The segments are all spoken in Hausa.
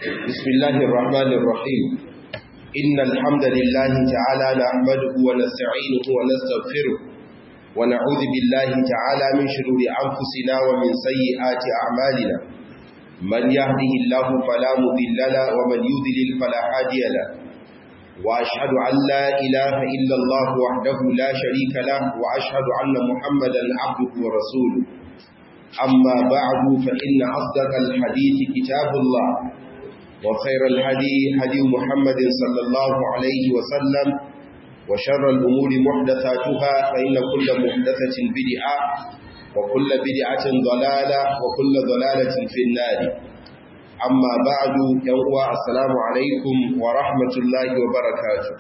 بسم الله الرحمن الرحيم إن الحمد لله تعالى نحمده ونستعينه ونستغفره ونعوذ بالله تعالى من شرور أنفسنا ومن سيئات أعمالنا من يهده الله فلا مضل له ومن يضلل فلا هادي له وأشهد أن لا إله إلا الله وحده لا شريك له وأشهد أن محمدا عبده ورسوله أما بعد فإن أصدق الحديث كتاب الله وخير الهدي هدي محمد صلى الله عليه وسلم وشر الأمور محدثاتها فإن كل محدثة بدعة وكل بدعة ضلالة وكل ضلالة في النار أما بعد يوم السلام عليكم ورحمة الله وبركاته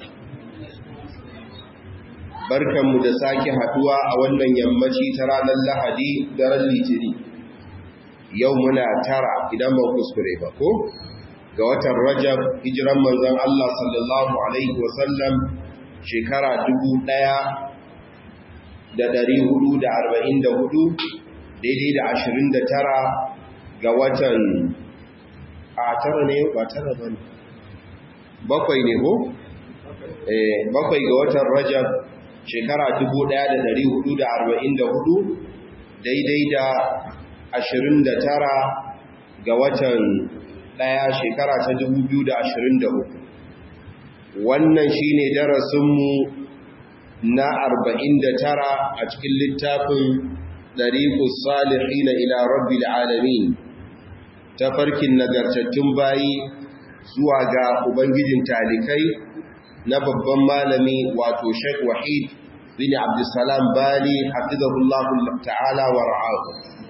barkanmu da sake haduwa a wannan yammaci ta ranar lahadi daren litini yau muna tara idan ba kuskure ba ko ga watan rajab hijiran manzon Allah sallallahu alaihi wasallam shekara hudu, daidai da ashirin da tara ga watan a tara ne ba tara ba ne bakwai ne ko? bakwai ga watan rajab shekara hudu, daidai da ashirin da tara ga watan ɗaya shekara ta uku. wannan shine darasinmu na arba'in da tara a cikin littafin ɗariƙus salihina ila rabbil alamin tafarkin nagartattun bayi zuwa ga ubangijin talikai na babban malami wato Sheikh Wahid bin Abdulsalam Bali hafizahullahu ta'ala wa ra'ahu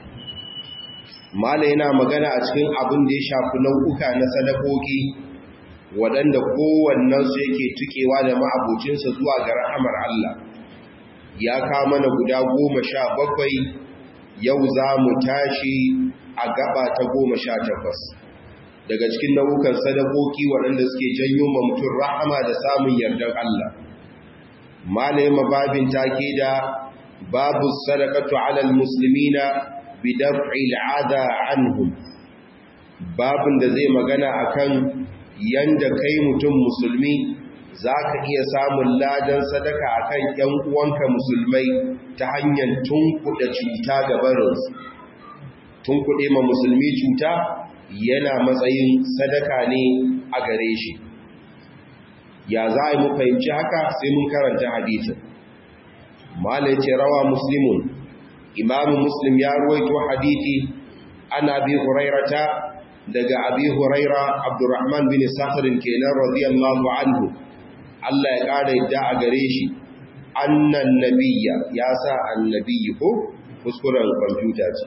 mala yana magana a cikin abin da ya shafi nau'uka na sadakoki waɗanda kowannensu yake tukewa da ma'abocinsa zuwa ga rahamar Allah ya kama na guda goma sha bakwai yau za mu tashi a gaba ta goma sha takwas daga cikin nau'ukan sadakoki waɗanda suke janyo ma mutum rahama da samun yardar Allah malaye mababin take da babu sadakatu alal muslimina bidaf'il adha anhum babin da zai magana akan yanda kai mutum musulmi zaka iya samun ladan sadaka akan ƴan uwanka musulmai ta hanyar tunkuɗe cuta ga barinsu tunkuɗe ma musulmi cuta yana matsayin sadaka ne a gare shi ya za a yi mu fahimci haka sai mun karanta hadisin malai ce rawa muslimun imamu muslim ya ruwaito hadithi an abi hurairata daga abi huraira abdurrahman bin sakhirin kenan radiyallahu anhu Allah ya ƙara yadda a gare shi annan nabiyya ya sa annabiyyi ko kuskuren kwamfuta ce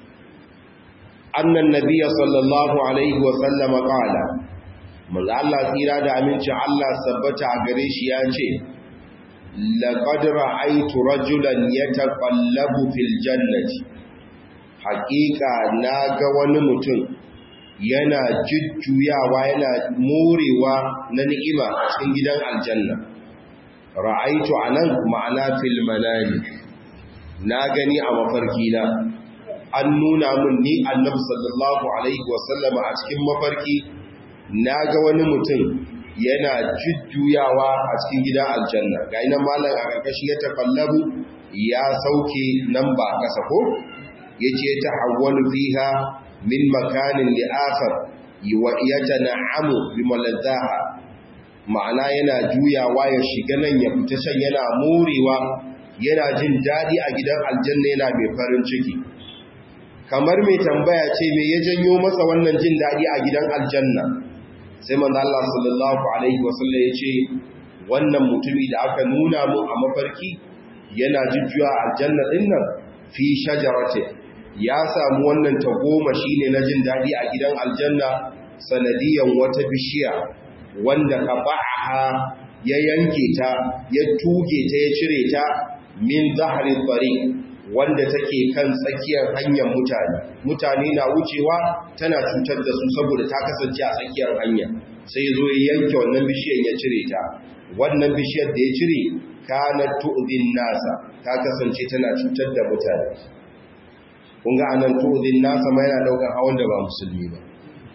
annan nabiyya sallallahu alaihi wa sallama qala manzo Allah tsira da aminci Allah sabbata a gare shi ya ce لقد رأيت رجلا يتقلب في الجنة حقيقة ناغا wani mutum yana jujjuyawa yana morewa na ni'ima a cikin gidan aljanna ra'aitu anan ma'ana fil manami na gani a mafarki na an nuna min ni annabi sallallahu alaihi wasallama a cikin mafarki naga wani mutum yana jujjuyawa a cikin gidan aljanna ga ina malam a karkashi ya tafallabu ya sauke nan ba kasa ko yace ta hawwalu fiha min makanin li akhar wa yatana'amu bi maladhaha ma'ana yana juyawa ya shiga nan ya fita can yana morewa yana jin dadi a gidan aljanna yana mai farin ciki kamar mai tambaya ce me ya janyo masa wannan jin dadi a gidan aljanna sai manzo Allah sallallahu alaihi wasallam ya ce wannan mutumi da aka nuna mu a mafarki yana jujjuwa aljanna din nan fi shajarati ya samu wannan tagoma shine na jin dadi a gidan aljanna sanadiyan wata bishiya wanda qabaha ya yanke ta ya tuge ta ya cire ta min zahri tariq wanda take kan tsakiyar hanyar mutane mutane na wucewa tana cutar da su saboda ta kasance a tsakiyar hanya sai ya zo ya yanke wannan bishiyar ya cire ta wannan bishiyar da ya cire kana tu'zin nasa ta kasance tana cutar da mutane kun ga anan tu'zin nasa ma yana daukar hawan da ba musulmi ba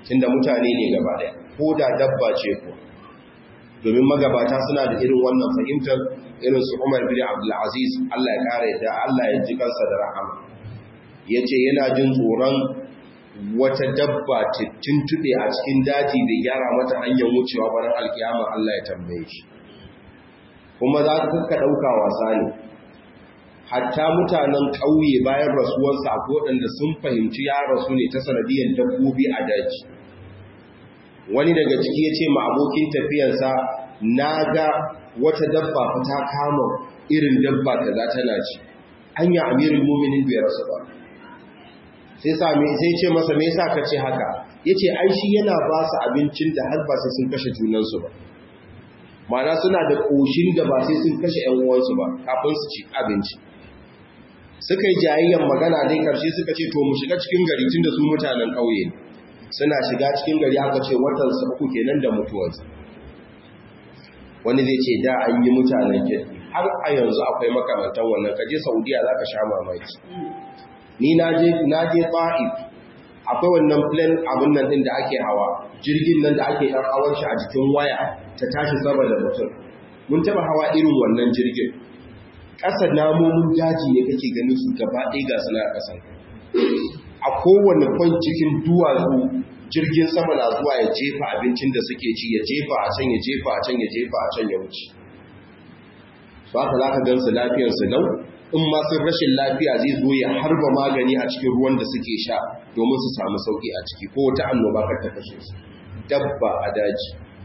tunda mutane ne gaba daya ko da dabba ce ko domin magabata suna da irin wannan fahimtar irin su Umar bin Abdul Aziz Allah ya kare da Allah ya ji kansa da rahama yace yana jin tsoron wata dabba ta tuntube a cikin daji da gyara mata hanyar wucewa bayan alkiyama Allah ya tambaye shi kuma za ka ɗauka wasa ne hatta mutanen ƙauye bayan rasuwarsa ko waɗanda sun fahimci ya rasu ne ta sanadiyar dabbobi a daji wani daga ciki ya ce ma abokin tafiyarsa na ga wata dabba fa ta kama irin dabba ta za tana ci hanya amirin muminin bai rasu ba sai sami sai ce masa me yasa ka ce haka yace ai shi yana ba su abincin da har ba sai sun kashe junansu ba ma'ana suna da koshin da ba sai sun kashe ƴan uwansu ba kafin su ci abinci suka yi jayayyan magana dai karshe suka ce to mu shiga cikin gari tunda su mutanen ƙauye ne suna shiga cikin gari aka ce watan su uku kenan da mutuwarsa wani zai ce da an yi mutanen kirki har a yanzu akwai makamantan wannan kaje saudiya za ka sha mamaki ni na je ta'if akwai wannan plan abin nan din da ake hawa jirgin nan da ake ɗan hawan shi a jikin waya ta tashi sama da mutum mun taɓa hawa irin wannan jirgin ƙasa namomin daji ne kake ganin su gaba ɗaya ga suna ƙasan a kowane kwan cikin duwatsu jirgin sama na zuwa ya jefa abincin da suke ci ya jefa a can ya jefa a can ya jefa a can ya wuce ba ka za ka gan su lafiyarsu lau in ma sun rashin lafiya zai zo ya harba magani a cikin ruwan da suke sha domin su samu sauki a ciki ko wata annoba kar ta kashe su dabba a daji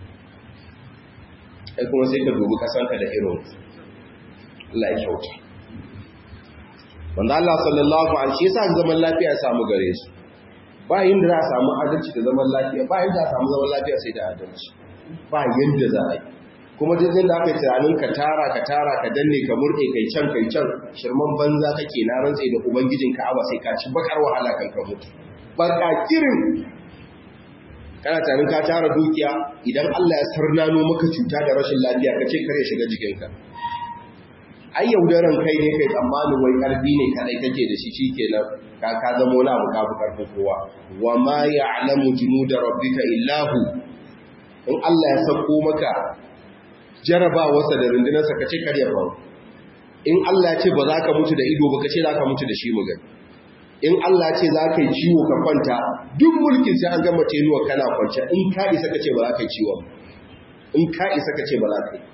ai kuma sai ka dubi kasanka da irin Allah ya kyauta wanda Allah sallallahu alaihi yasa zaman lafiya ya samu gare su ba yanda za a samu adalci da zaman lafiya ba yanda za a samu zaman lafiya sai da adalci ba yanda za a yi kuma duk da aka yi tunanin ka tara ka tara ka danne ka murɗe kai can kai can shirman banza kake na rantse da ubangijin ka'aba sai ka ci bakar wahala kan ka mutu baka kirin kana tunanin ka tara dukiya idan Allah ya sarnano maka cuta da rashin lafiya ka ce kare shiga jikinka ai yaudaran kai ne kai tsammanin wai karfi ne kadai kake da shi shikenan ka ka zama wani abu ka fi karfin kowa wa ma ya'lamu junuda rabbika illahu in Allah ya sako maka jarabawarsa da rundunarsa ka ce karya faru in Allah ce ba za ka mutu da ido ba ka ce za ka mutu da shi mu gani in Allah ce za ka yi ciwo ka kwanta duk mulkin sai an gama tenuwa kana kwance in ka isa ka ce ba za ka yi ciwon in ka isa ka ce ba za ka yi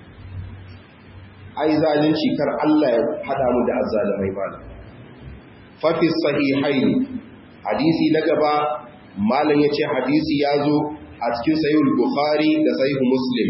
ai zalunci kar Allah ya hada mu da azzalimai malam fa fi sahihaini hadisi na gaba malam yace hadisi ya zo a cikin sahih bukhari da sahih muslim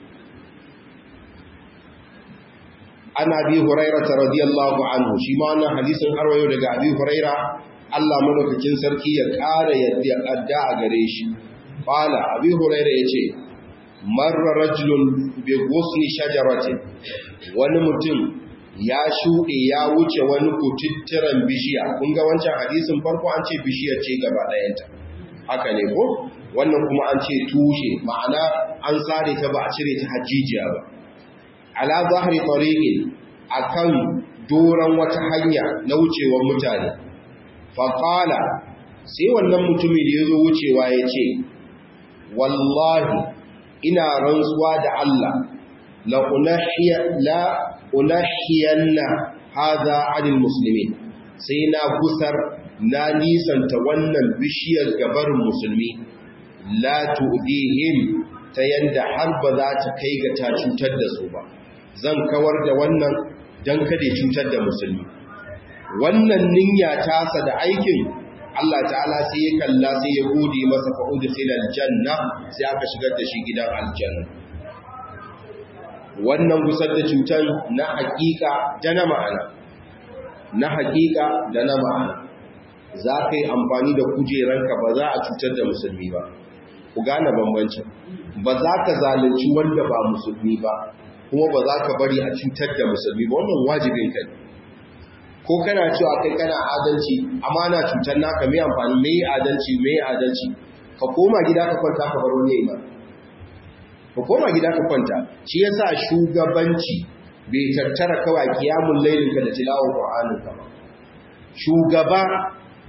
an abi huraira radiyallahu anhu shi ma wannan hadisin arwayo daga abi huraira Allah madaukakin sarki ya ƙara yadda adda a gare shi qala abi huraira yace marra rajulun bi ghusni shajaratin wani mutum ya shuɗe ya wuce wani kututturan bishiya kun ga wancan hadisin farko an ce bishiyar ce gaba ɗayanta haka ne ko wannan kuma an ce tushe ma'ana an sare ta ba a cire ta hajjijiya ba ala zahri tariqin akan doran wata hanya na wucewar mutane fa qala sai wannan mutumi da yazo wucewa yace wallahi ina rantsuwa da Allah la unahiya la unahiyanna hadha anil muslimin sai na gusar na nisanta wannan bishiyar gabarin musulmi la tu'dihim ta yanda har ba za ta kai ga ta cutar da su ba zan kawar da wannan don kada cutar da musulmi wannan niyya tasa da aikin Allah ta'ala sai ya kalla sai ya gode masa fa'udu filal janna sai aka shigar da shi gidan aljanna wannan gusar da cutar na hakika da na ma'ana na hakika da na ma'ana za ka yi amfani da kujeranka ba za a cutar da musulmi ba ku gane bambancin ba za ka zalunci wanda ba musulmi ba kuma ba za ka bari a cutar da musulmi ba wannan wajibin ka ko kana cewa kai kana adalci amma na cutar naka mai amfani mai adalci mai adalci ka koma gida ka kwanta ka bar wani ima ka koma gida ka kwanta shi yasa shugabanci bai tattara kawai kiyamun lailin ka da tilawar qur'anin ka ba shugaba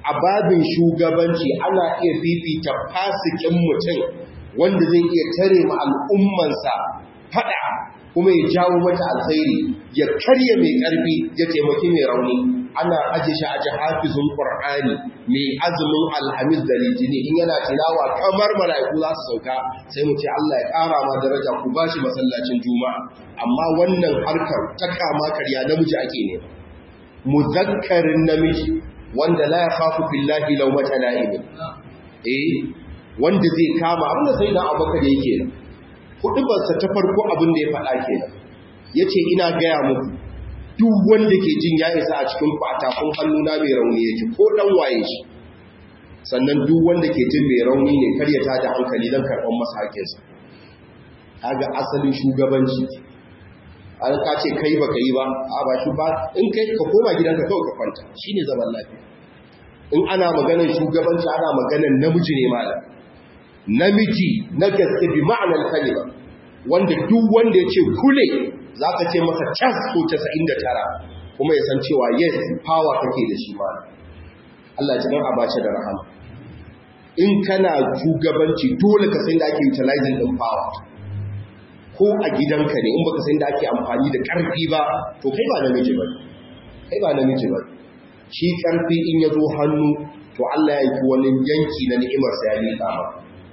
a babin shugabanci ana iya fifita fasikin mutum wanda zai iya tare ma al'ummansa fada kuma ya jawo mata alkhairi ya karya mai karfi ya taimaki mai rauni ana aje shi aje hafizun qur'ani mai azumin alhamis da litini in yana tilawa kamar malaiku za su sauka sai mu ce Allah ya ƙara ma daraja ku bashi masallacin juma'a amma wannan harkar ta kama karya namiji ake ne muzakkarin namiji wanda la yakhafu billahi lawmata la'im eh wanda zai kama abinda sai da abubakar yake nan hudubarsa ta farko abin da ya faɗa kenan yace ina gaya muku duk wanda ke jin ya isa a cikin ku a tafin hannuna mai rauni yake ko dan waye shi sannan duk wanda ke jin mai rauni ne kar ya tada hankali dan karɓar masa haƙƙinsa kaga asalin shugabanci an ka ce kai baka yi ba a ba shi ba in kai ka koma gidanka kawai ka kwanta shine zaman lafiya in ana maganar shugabanci ana maganar namiji ne malam namiji na gaske bi ma'anar kalima wanda duk wanda ya ce kule za ka ce masa cas ko 99 kuma ya san cewa yes power kake da shi ma Allah ji a bace da rahama in kana shugabanci dole ka san da ake utilizing din power ko a gidanka ne in baka san da ake amfani da karfi ba to kai ba namiji ba kai ba namiji ba shi karfi in ya zo hannu to Allah ya yi wani yanki na ni'imar sa ya miƙa maka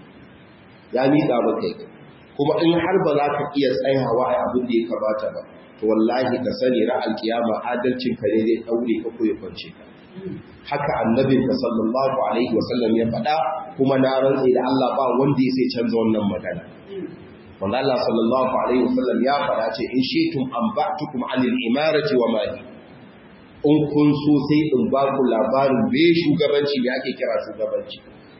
ya miƙa maka yake kuma in har ba za ka iya tsayawa a abin da ya kamata ba to wallahi ka sani ra'al kiyama adalcin ka ne zai daure ka ko ya kwance ka haka annabin ka sallallahu alaihi wasallam ya faɗa kuma na rantse da Allah ba wanda ya sai canza wannan magana wanda Allah sallallahu alaihi wasallam ya faɗa ce in shitum an ba'tukum anil imarati wa mali in kun so sai in ba ku labarin me shugabanci me ake kira shugabanci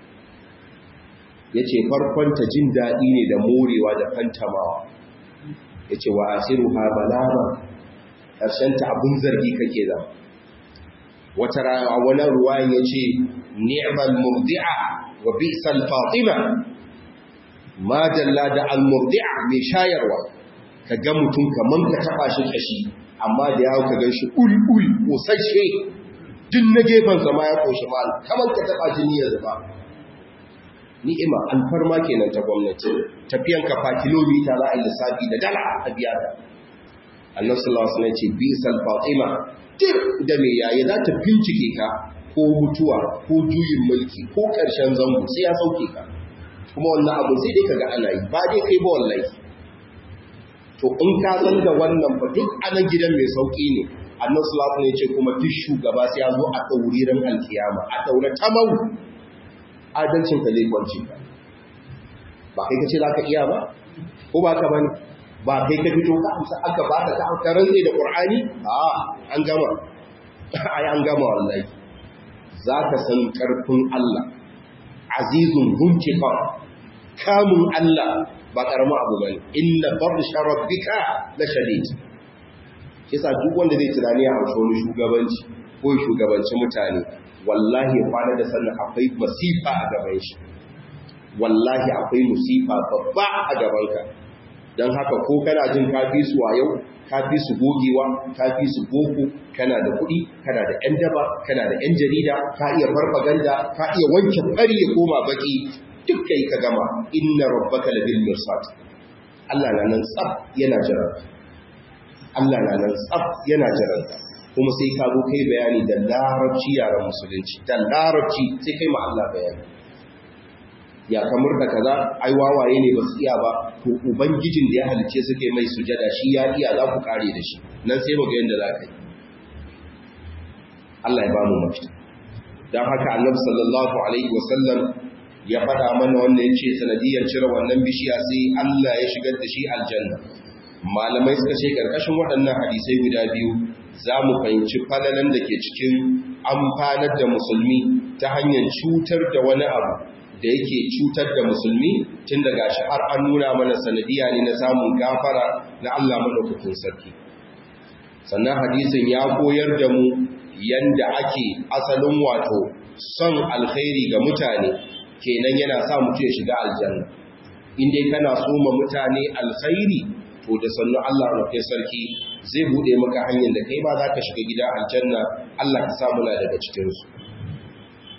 ya ce farkonta jin daɗi ne da morewa da fantamawa ya ce wa asiru ha balama ƙarshenta abin zargi kake zama wata rana wani ruwa ya ce ni'mal murdi'a wa bi'sal fatima ma dalla da al murdi'a mai shayarwa ka ga mutum kaman ka taba shi kashi amma da yawo ka gan shi ul ul kosashe duk na gefen zama ya koshi mal kaman ka taba jini ya zuba ni'ima alfarma kenan ta gwamnati tafiyan kafa kilomita za a yi lissafi da dala a biya da annabi sallallahu alaihi wasallam ce bisal fatima dir da me yayi za ta bincike ka ko mutuwa ko juyin mulki ko karshen zango sai ya sauke ka kuma wannan abu sai dai kaga ana yi ba dai kai ba wallahi to in ka san da wannan ba duk anan gidan mai sauki ne annabi sallallahu alaihi wasallam ya ce kuma duk shugaba sai ya zo a dauriran alkiyama a daura tamau adalcin ka zai kwanci ka ba kai ka ce za ka iya ba ko ba ka bane ba kai ka fito ka amsa aka ba ka ka rantse da qur'ani a an gama ai an gama wallahi za ka san karfin Allah azizun huntiqa kamun Allah ba karamin abu bane inna barsha rabbika la shadid kisa duk wanda zai tunani a wani shugabanci ko shugabanci mutane wallahi kwana da sannan akwai masifa a gaban shi wallahi akwai musifa babba a gabanka don haka ko kana jin kafi su a yau kafi su gogewa kafi su boko kana da kuɗi kana da ‘yan daba kana da ‘yan jarida ka iya farfaganda ka iya wanke fari ya koma baki duk kai ka gama inna rabbaka labil mirsad Allah na nan tsaf yana jiran Allah na nan tsaf yana jiran kuma sai ka zo kai bayani da larabci yaran musulunci da larabci sai kai ma Allah bayani ya kamar da kaza ai wawaye ne ba su iya ba to ubangijin da ya halice suke mai sujada shi ya iya za ku kare da shi nan sai mu ga yanda za ka yi Allah ya ba mu mafita dan haka Annabi sallallahu alaihi wasallam ya faɗa mana wannan yace sanadiyar cire wannan bishiya sai Allah ya shigar da shi aljanna malamai suka ce karkashin waɗannan hadisai guda biyu za mu fahimci falalan da ke cikin amfanar da musulmi ta hanyar cutar da wani abu da yake cutar da musulmi tun daga shi har an nuna mana sanadiya ne na samun gafara na Allah madaukakin sarki sannan hadisin ya koyar da mu yanda ake asalin wato son alkhairi ga mutane kenan yana sa mutum ya shiga aljanna in dai kana so ma mutane alkhairi to da sannu Allah madaukakin sarki zai bude maka hanyar da kai ba za ka shiga gida aljanna Allah ka sa muna daga cikin su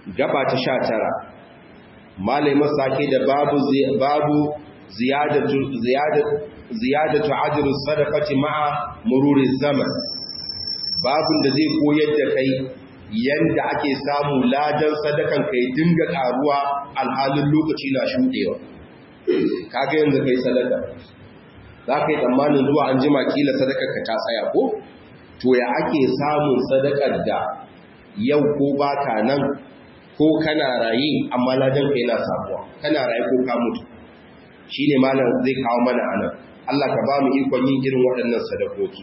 gaba ta sha tara malai masake da babu babu ziyadatu ziyadatu ziyadatu ajru sadaqati ma'a mururi zaman babun da zai koyar da kai yanda ake samu ladan sadakan kai dinga karuwa alhalin lokaci na shudewa kaga yanzu kai sadaka za ka yi tsammanin zuwa an jima kila sadakar ka ta tsaya ko to ya ake samun sadakar da yau ko baka nan ko kana raye amma ladan ka yana samuwa kana raye ko ka mutu shine malam zai kawo mana anan Allah ka ba mu ikon yin irin waɗannan sadakoki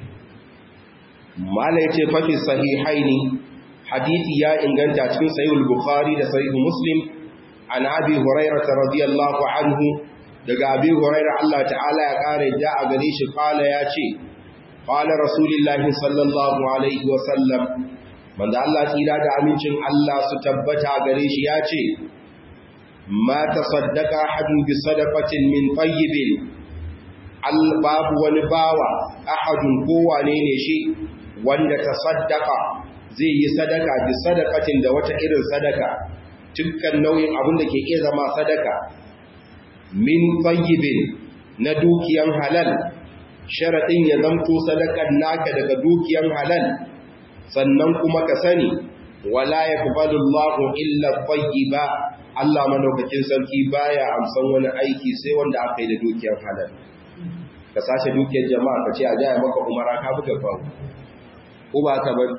malam yace fa fi sahihaini hadisi ya inganta cikin sahih bukhari da sahih muslim an abi hurairah radiyallahu anhu daga abi hurairah Allah ta'ala ya kare da a gare shi kala ya ce qala rasulullahi sallallahu alaihi wa sallam manzo Allah tsira da amincin Allah su tabbata gare shi ya ce ma tasaddaqa ahadun bi sadaqatin min tayyibin al babu wani bawa ahadun ko wane ne shi wanda tasaddaqa zai yi sadaka bi sadaqatin da wata irin sadaka dukkan nauyin abin da ke iya zama sadaka min tayyibin na dukiyan halal sharadin ya zamto sadakan naka daga dukiyan halal sannan kuma ka sani wala yaqbalu Allahu illa tayyiba Allah madaukakin sarki baya amsan wani aiki sai wanda aka yi da dukiyar halal ka sace dukiyar jama'a ka ce a jaya maka umara ka buga fa ko ba ka bar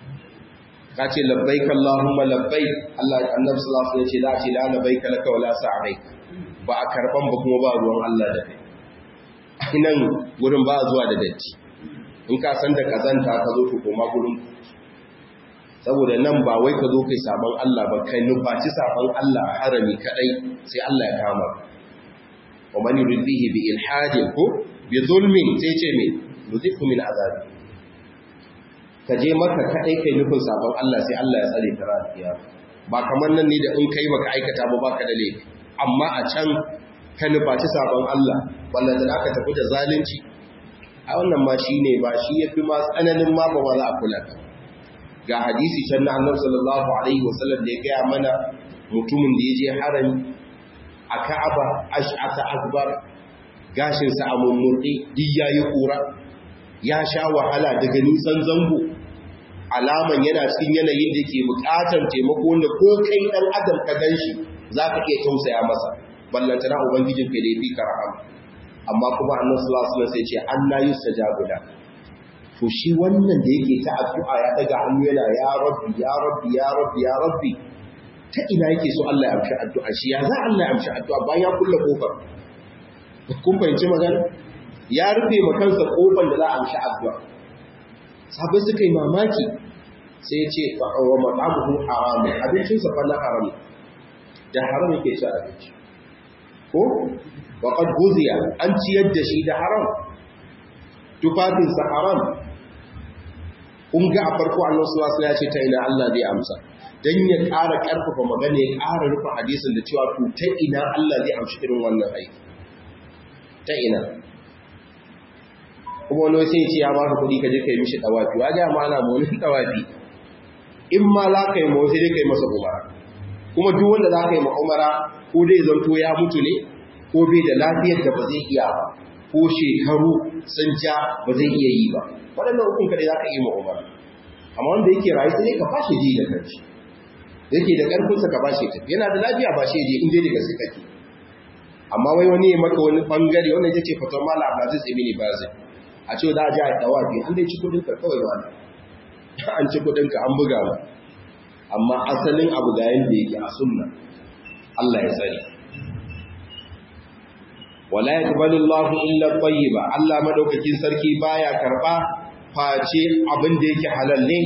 ka ce labbaik Allahumma labbaik Allah annabi sallallahu alaihi wasallam ya ce da ce la labbaik laka wala sa'aik ba a karban ba kuma ba ruwan Allah da kai nan gurin ba zuwa da datti in ka san da kazanta ka zo to koma gurin saboda nan ba wai ka zo kai sabon Allah ba kai nufaci sabon Allah a harami kadai sai Allah ya kama wa man yuridihi bi ilhadin ko bi zulmin sai ce me nuzifu min azab ka je maka kadai kai nufin sabon Allah sai Allah ya tsare ka rafiya ba kamar nan ne da in kai baka aikata ba baka da laifi amma a can ka nufaci sabon Allah wannan da aka tafi da zalunci a wannan ma shine ba shi yafi ma tsananin ma ba za a kula ka ga hadisi can na annabi sallallahu alaihi wasallam da ya gaya mana mutumin da ya je harami a Ka'aba ash'ata akbar gashin sa a mummurdi duk yayi kura ya sha wahala daga nisan zango alaman yana cikin yanayin da yake bukatar taimako wanda ko kai dan adam ka ganshi zaka iya tausaya masa ballantana ubangijin ka da yafi karama amma kuma annabi sallallahu alaihi wasallam sai ce anna yustajabu da to shi wannan da yake ta addu'a ya daga hannu yana ya rabbi ya rabbi ya rabbi ya rabbi ta ina yake so Allah ya amshi addu'a shi ya za Allah ya amshi addu'a bayan ya kulle kofar kun fahimci magana ya rufe ma kansa kofar da za a amshi addu'a sabai suka yi mamaki sai ya ce wa mat'amuhu haram abincinsa fa na haram da haram yake ci abinci ko wa qad guziya an ciyar da shi da haram tufafinsa haram kun ga a farko Allah sallallahu alaihi ya ce ta ina Allah zai amsa dan ya ƙara ƙarfafa magana ya ƙara rufe hadisin da cewa to ta ina Allah zai amshi irin wannan aiki ta ina kuma wani sai ce ya baka kuɗi ka je ka yi mishi dawafi wa ga ma ana mu wani dawafi in ma za ka yi ma sai dai ka yi masa umara kuma duk wanda za ka yi ma umara ko dai zanto ya mutu ne ko bai da lafiyar da ba zai iya ba ko shekaru sun ja ba zai iya yi ba waɗannan hukun kaɗai za ka yi ma umara amma wanda yake rayu sai ka fashe ji da kanshi yake da ƙarfinsa ka fashe tafi yana da lafiya ba shi je in dai da gaske kake amma wai wani ya maka wani bangare wannan ita ce faton mala abdulaziz ibn bazin a ce za a ji a dawa biyu an dai ci kudin ka kawai wani an ci kudin ka an buga ba amma asalin abu ga yanda yake a sunna Allah ya tsare wala yaqbalu Allahu illa tayyiba Allah madaukakin sarki baya karba face abin da yake halal ne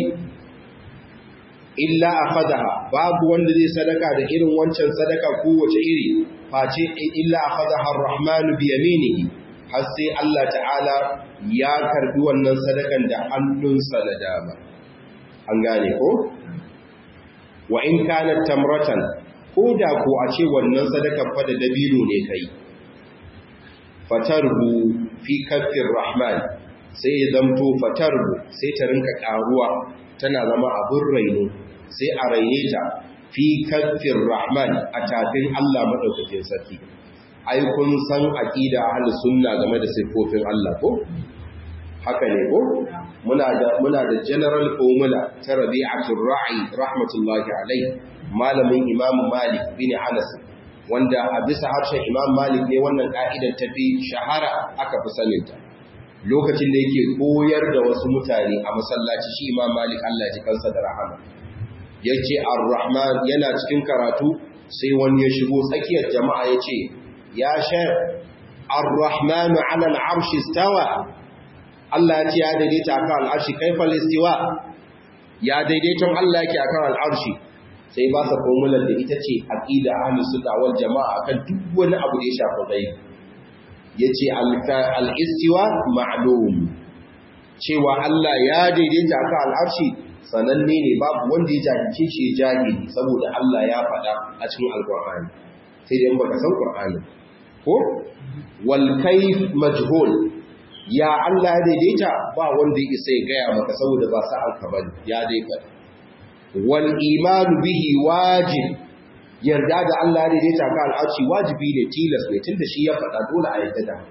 illa akhadaha babu wanda zai sadaka da irin wancan sadaka ko wace iri face illa akhadaha ar-rahman bi yaminihi har sai Allah ta'ala ya karbi wannan sadakan da hannunsa na dama an gane ko wa in kanat tamratan ko da ko a ce wannan sadakan fa da dabino ne kai fatarhu fi kaffir rahman sai ya zamto fatarhu sai ta rinka karuwa tana zama abin raino sai a raine ta fi kaffin rahman a tafin Allah maɗaukakin sarki ai kun san aqida ahlus sunna game da sifofin Allah ko haka ne ko muna da muna da general formula ta Rabi'atul Ra'i rahmatullahi alayhi malamin Imam Malik bin Anas wanda a bisa harshen Imam Malik ne wannan ka'idar ta fi shahara aka fi saninta lokacin da yake koyar da wasu mutane a masallaci shi Imam Malik Allah ya ji kansa da rahama yace Ar-Rahman yana cikin karatu sai wani ya shigo tsakiyar jama'a yace ya shayar Ar-Rahmanu 'ala al-'arshi istawa Allah ya ce ya daidaita akan al'arshi kaifal istiwa ya daidaiton Allah yake akan al'arshi sai ba sa formular da ita ce aqida ahlus sunna wal jamaa akan duk wani abu da ya shafi gaibi yace al-istiwa ma'lum cewa Allah ya daidaita akan al'arshi sananne ne babu wanda ya jahilce shi jahili saboda Allah ya faɗa a cikin alqur'ani sai dai baka san qur'ani ko wal kayf majhul ya Allah ya daidaita ba wanda ya isa ya gaya maka saboda ba sa alka bane ya daidaita wal imanu bihi wajib yarda da Allah ya daidaita ka al'arshi wajibi ne tilas ne tunda shi ya faɗa dole a yarda da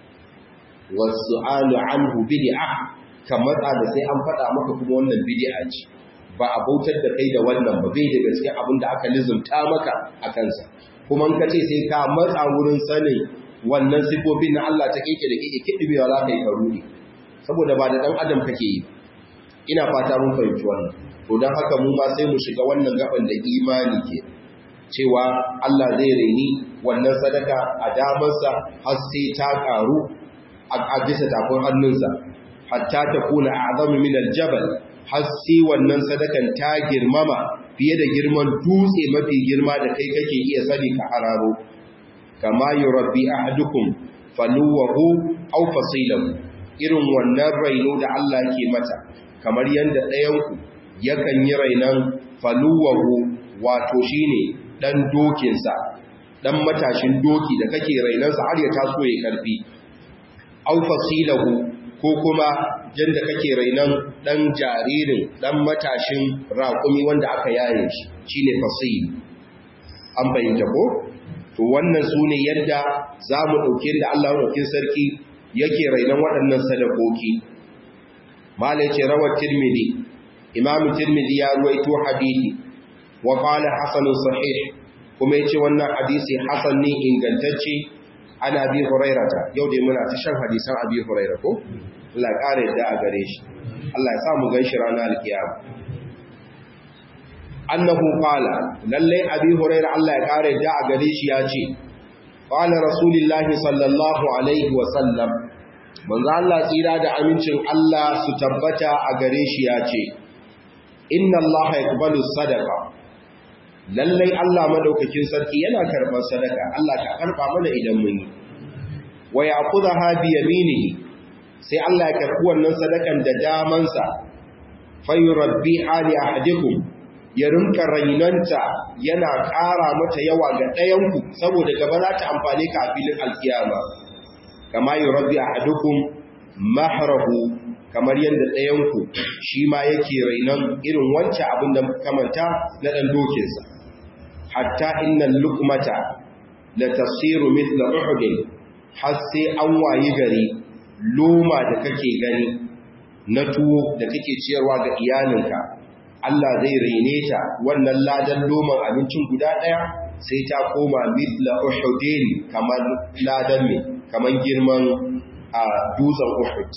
wasu'alu anhu bid'ah ka matsa da sai an faɗa maka kuma wannan bid'a ce ba a bautar da kai da wannan ba bai da gaske abin da aka lizumta maka a kansa kuma in ka ce sai ka matsa wurin sanin wannan sifofin na Allah ta keke da keke kidibewa za ka yi karuni saboda ba da ɗan adam kake yi ina fata mun fahimci wannan to don haka mu ma sai mu shiga wannan gaban da imani ke cewa Allah zai raini wannan sadaka a damarsa har sai ta karu a bisa tafin hannunsa hatta ta kuna azamu min aljabal har sai wannan sadakan ta girmama fiye da girman dutse mafi girma da kai kake iya sani ka hararo kama yurabbi ahadukum faluwahu aw fasilahu irin wannan raino da Allah ke mata kamar yanda ɗayanku yakan yi rainan faluwahu wato shine dan dokinsa dan matashin doki da kake rainansa har ya taso ya karfi aw fasilahu ko kuma yanda kake rainan dan jaririn dan matashin raƙumi wanda aka yaye shi shine fasil an bayyana ko to wannan su ne yadda za mu ɗauke da Allah ɗaukin sarki yake rainon waɗannan sadakoki mala ce rawar tirmidhi imamu tirmidhi ya ruwaito hadithi wa qala hasanun sahih kuma yace wannan hadisi hasan ne ingantacce ana bi hurairata yau dai muna ta shan hadisan abi huraira ko Allah ƙara yadda a gare shi Allah ya sa mu ganshi ranar alkiyama annahu qala lalle abi huraira Allah ya kare da a gare shi ya ce qala rasulullahi sallallahu alaihi wa sallam manzo Allah tsira da amincin Allah su tabbata a gare shi ya ce inna Allah yaqbalu sadaqa lalle Allah madaukakin sarki yana karban sadaka Allah ka karba mana idan mun yi wa ya'khudha bi yaminihi sai Allah ya karbi wannan sadakan da damansa fayurabbi ali ahadikum ya rinka rainanta yana ƙara mata yawa ga ɗayanku saboda gaba za ta amfani ka a filin alkiyama kama yi rabbi a hadukun maharahu kamar yadda ɗayanku shi ma yake rainon irin wancan abin da kamanta na ɗan dokinsa hatta innan lukmata da tafsiru mitla uhudin har sai an wayi gari loma da kake gani na tuwo da kake ciyarwa ga iyalinka Allah zai raine ta wannan ladan loman abincin guda ɗaya sai ta koma mitla uhudin kamar ladan mai kamar girman a dutsen uhud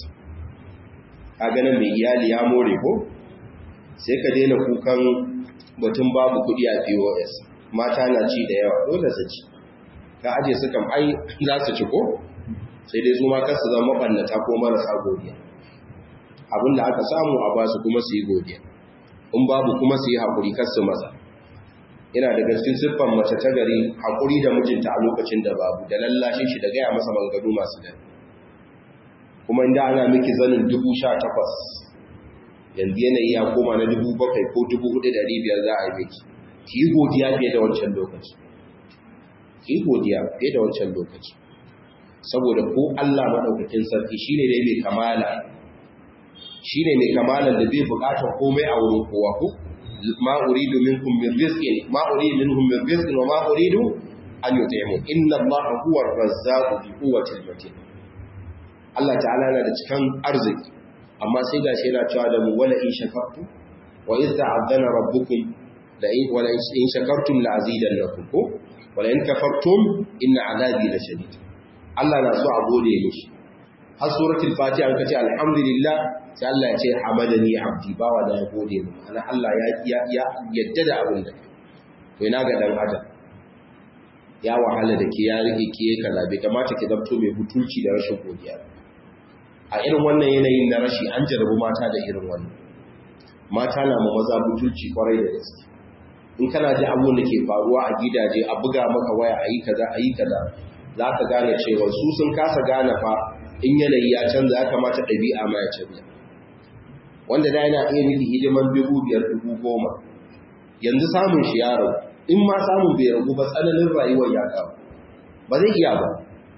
a ganin mai iyali ya more ko sai ka daina kukan batun babu kuɗi a pos mata na ci da yawa dole su ci ka aje su kam ai za su ci ko sai dai su ma kasu zama mabannata ko marasa godiya abinda aka samu a basu kuma su yi godiya in babu kuma su yi haƙuri kasu maza ina da gaskin siffan mace ta gari haƙuri da mijinta a lokacin da babu da lallashin shi da gaya masa mangadu masu dare kuma inda ana miki zanin dubu sha takwas yanzu yanayi ya koma na dubu bakwai ko dubu hudu da biyar za a yi miki ki yi godiya fiye da wancan lokaci ki yi godiya fiye da wancan lokaci saboda ko Allah maɗaukakin sarki shi ne mai kamala shi ne mai kamalan da bai buƙatar komai a wurin kowa ko ma uridu minkum min rizqin ma uridu minhum min rizqin wa ma uridu an yut'imun inna allaha huwa ar-razzaqu bi quwwati matin Allah ta'ala yana da cikan arziki amma sai gashi yana cewa da mu wala in shakartu wa idh ta'adana rabbukum la in wala in shakartum la azidannakum ko wala in kafartum inna azabi la shadid Allah na so a gode mishi har suratul fatiha an kace alhamdulillah sai Allah ya ce hamadani abdi bawa da ya gode mu ana Allah ya ya yadda da abin da to ina ga dan adam ya wahala da ke ya rike ke kaza bai kamata ki zabto mai butulci da rashin godiya a irin wannan yanayin na rashi an jarabu mata da irin wannan mata na ma maza butulci kwarai da gaske in kana ji abun da ke faruwa a gidaje a buga maka waya a yi kaza a yi kaza za ka gane cewa su sun kasa gane fa in yanayi ya canza ya kamata ɗabi'a ma ya canza wanda da yana iya miki hidiman dubu biyar dubu goma yanzu samun shi yaro in ma samun bai ragu ba tsananin rayuwar ya kawo ba zai iya ba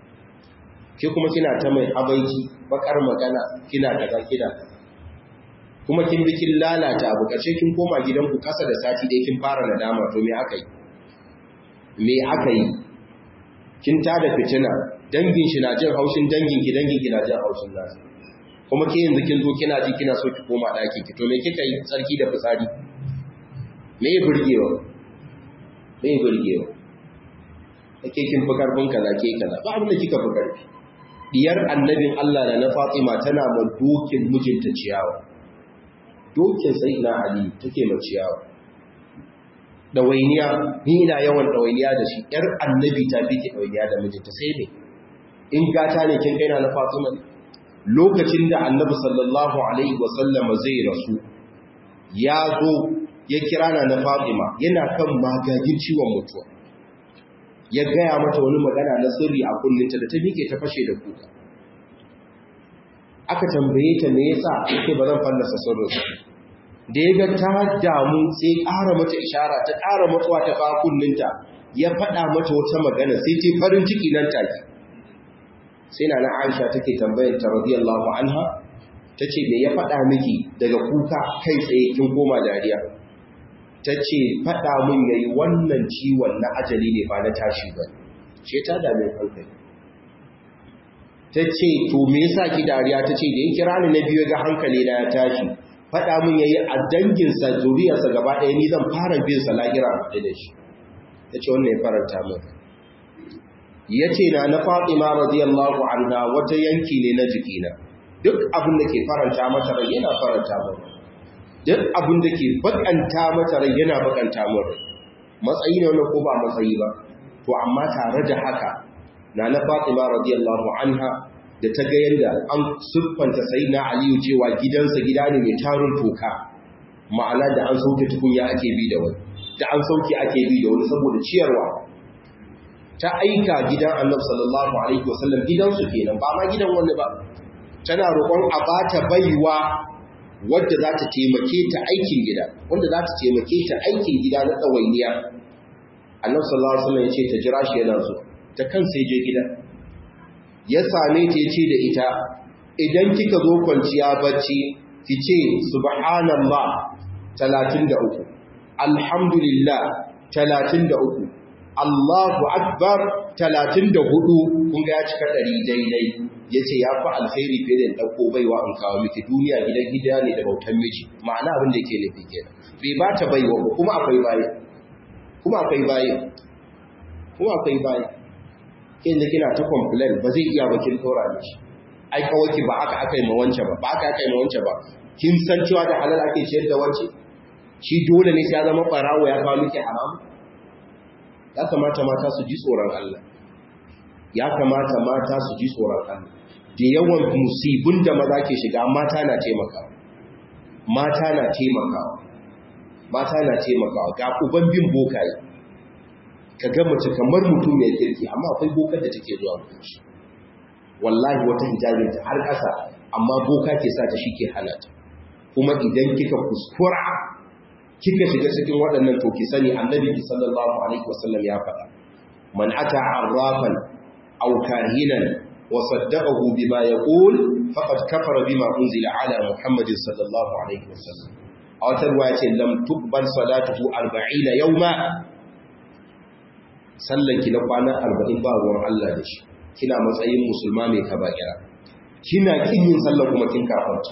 ke kuma kina ta mai abaiki bakar magana kina daga kina kuma kin bi kin lalata abu kace kin koma gidanku kasa da sati dai kin fara nadama to me aka yi me aka yi kin tada fitina dangin shi na jin haushin dangin ki dangin ki na jin haushin nasu kuma ke yanzu kin zo kina ji kina so ki koma ɗakin ki to me kika yi tsarki da fitsari me ya burgewa me ya burgewa ake kin fi karfin kaza ke kaza ba abin da kika fi karfi diyar annabin Allah da na Fatima tana ma dokin mijinta ciyawa dokin sai na Ali take ma ciyawa dawainiya ni ina yawan dawainiya da shi yar annabi ta fi ki dawainiya da mijinta sai ne in gata ne kin kaina na Fatima lokacin da annabi sallallahu alaihi wasallam zai rasu ya zo ya kira na na Fatima yana kan magagin ciwon mutuwa ya gaya mata wani magana na sirri a kunninta da ta miƙe ta fashe da kuka aka tambaye ta me yasa yake ba zan fallasa sirrin da ya ga ta damu sai ƙara mata ishara ta ƙara matsuwa ta fa kunninta ya faɗa mata wata magana sai ce farin ciki nan take sai na na Aisha take tambayar ta radiyallahu anha tace me ya faɗa miki daga kuka kai tsaye kin koma dariya tace faɗa min yayi wannan ciwon na ajali ne ba na tashi ba ce ta dame hankali tace to me yasa ki dariya tace da yin kira ni na biyu ga hankali na ya tashi faɗa min yayi a dangin sa zuriyarsa gaba ɗaya ni zan fara bin sa lahira da shi tace wannan ya faranta min ya ce na na fatima radiyallahu anha wata yanki ne na jikina duk abin da ke faranta mata rai yana faranta mata duk abin da ke bakanta mata rai yana bakanta mata matsayi ne wannan ko ba matsayi ba to amma tare da haka na na fatima radiyallahu anha da ta ga yadda an siffanta sayyidina aliyu cewa gidansa gida ne mai tarun toka ma'ana da an sauke tukunya ake bi da wani da an sauke ake bi da wani saboda ciyarwa ta aika gidan annab sallallahu alaihi wasallam gidansu kenan ba ma gidan wani ba tana roƙon a bata baiwa wadda za ta taimake ta aikin gida wanda za ta taimake ta aikin gida na tsawainiya annab sallallahu alaihi wasallam ya ce ta jira shi yana so ta kansa je gida ya same ta ya ce da ita idan kika zo kwanciya bacci ki ce subhanallah 33 alhamdulillah 33 Allahu Akbar talatin da hudu kun ga ya cika ɗari daidai ya ce ya fi alkhairi fiye da ɗauko baiwa in kawo miki duniya gidan gida ne da bautan miji ma'ana abin da yake nufi kenan bai ba ta baiwa ba kuma akwai baye kuma akwai baye kuma akwai baye kin da kina ta complain ba zai iya ba kin tsora da shi ai kawai ki ba aka aka yi ma wance ba ba aka aka yi ma wance ba kin san cewa da halal ake ciyar da wance shi dole ne sai ya zama barawo ya kawo miki haramu ya kamata mata su ji tsoron Allah ya kamata mata su ji tsoron Allah da yawan musibin da maza ke shiga mata na taimakawa mata na taimakawa mata na taimakawa ga uban bin bokaye ka ga mace kamar mutum mai kirki amma akwai bokar da take zuwa shi wallahi wata hijabin ta har ƙasa amma boka ke sa ta shi ke hana ta kuma idan kika kuskura kika shiga cikin waɗannan to ki sani annabi sallallahu alaihi wasallam ya faɗa man ata arrafan aw kahinan wa saddaqahu bima yaqul faqad kafara bima unzila ala muhammadin sallallahu alaihi wasallam a wata ruwa ce lam tuqbal salatuhu 40 yawma sallan ki na kwana 40 ba ruwan Allah da shi kina matsayin musulma mai kaba'ira kina kin yin sallah kuma kin kafarta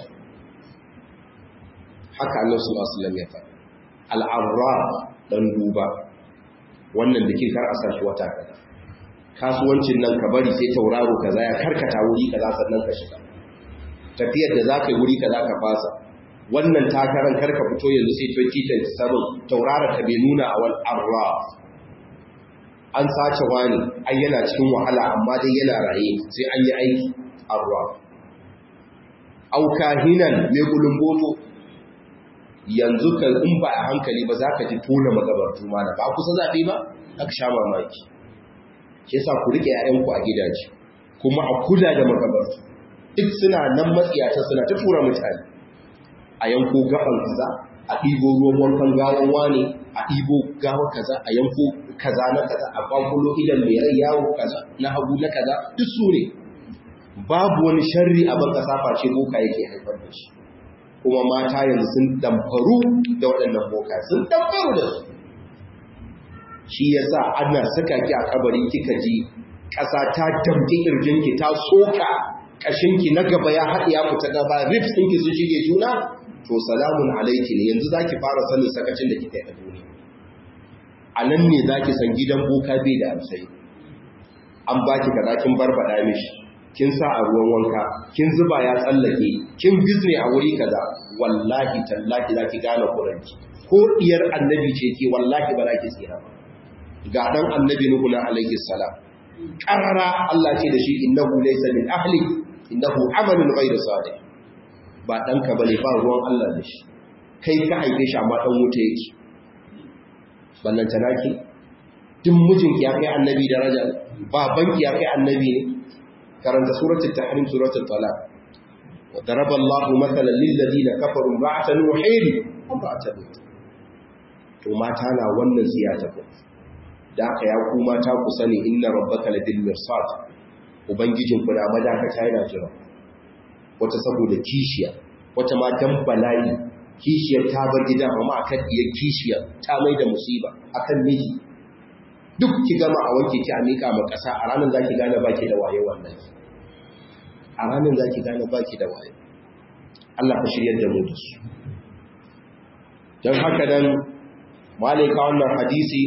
haka Allah sallallahu alaihi wasallam ya faɗa al-arra dan duba wannan da kin kar a sashi wata kaza kasuwancin nan ka bari sai tauraro kaza ya karkata wuri kaza sannan ka shiga tafiyar da za ka yi wuri kaza ka fasa wannan takarar karka fito yanzu sai 2027 tauraron ka bai nuna a wal arra an sace wani ai yana cikin wahala amma dai yana raye sai an yi aiki arra au kahinan mai gulumboto yanzu ka in ba a hankali ba za ka ji tona magabartu mana ba kusa zaɓe ba aka sha mamaki shi yasa ku rike ‘ya'yanku a gidaje kuma a kula da magabartu duk suna nan matsiyata suna ta tura mutane a yanko gaban kaza a ɗibo ruwan wankan gawan wane a ɗibo gawa kaza a yanko kaza na kaza a kwakulo idan mai rai yawo kaza na hagu na kaza duk su ne babu wani sharri a ban ƙasa face boka yake haifar da shi kuma mata yanzu sun damfaru da waɗannan boka sun damfaru da su shi yasa ana saka ki a kabari kika ji ƙasa ta damke ƙirjinki ta soka ƙashinki na gaba ya haɗe ya fita gaba ribs ɗinki sun shige juna to salamun alaiki ne yanzu zaki fara sanin sakacin da kika yi a duniya a nan ne zaki san gidan boka bai da amsai an baki kaza kin barbada mishi kin sa a ruwan wanka kin zuba ya tsallake kin bizne a wuri kaza wallahi tallahi zaki gane kuranki ko diyar annabi ce ke wallahi ba za ki tsira ba ga dan annabi nuhu na alaihi salam qarara Allah ce da shi innahu laysa min ahli innahu amalun ghayru salih ba dan ka bane ba ruwan Allah da shi kai ka haife shi amma dan wuta yake ballan tanaki duk mijinki ya kai annabi daraja babanki ya kai annabi ne karanta suratul tahrim suratul talaq wa daraba Allahu mathalan lil ladina kafaru ba'atan nuhin wa ba'atan to mata na wannan ziyata ko da aka ya ku mata ku sani inna rabbaka ladil mirsad ubangijin ku da madakata yana jira wata saboda kishiya wata ma dan bala'i kishiyar ta bar gidan amma akan diyar kishiyar ta mai da musiba akan miji duk ki gama a wanke ki a miƙa ma ƙasa a ranar za ki gane baki da waye wannan a ranar za ki gane baki da waye Allah ka shiryar da mu da su don haka nan malika wannan hadisi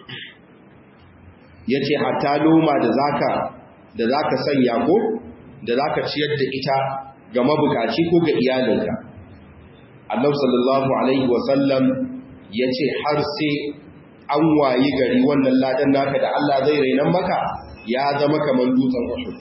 ya ce hatta loma da zaka da zaka sanya ko da zaka ciyar da ita ga mabukaci ko ga iyalinka Allah sallallahu alaihi wasallam ya ce har sai an wayi gari wannan ladan naka da Allah zai rainan maka ya zama kamar dutsen Uhud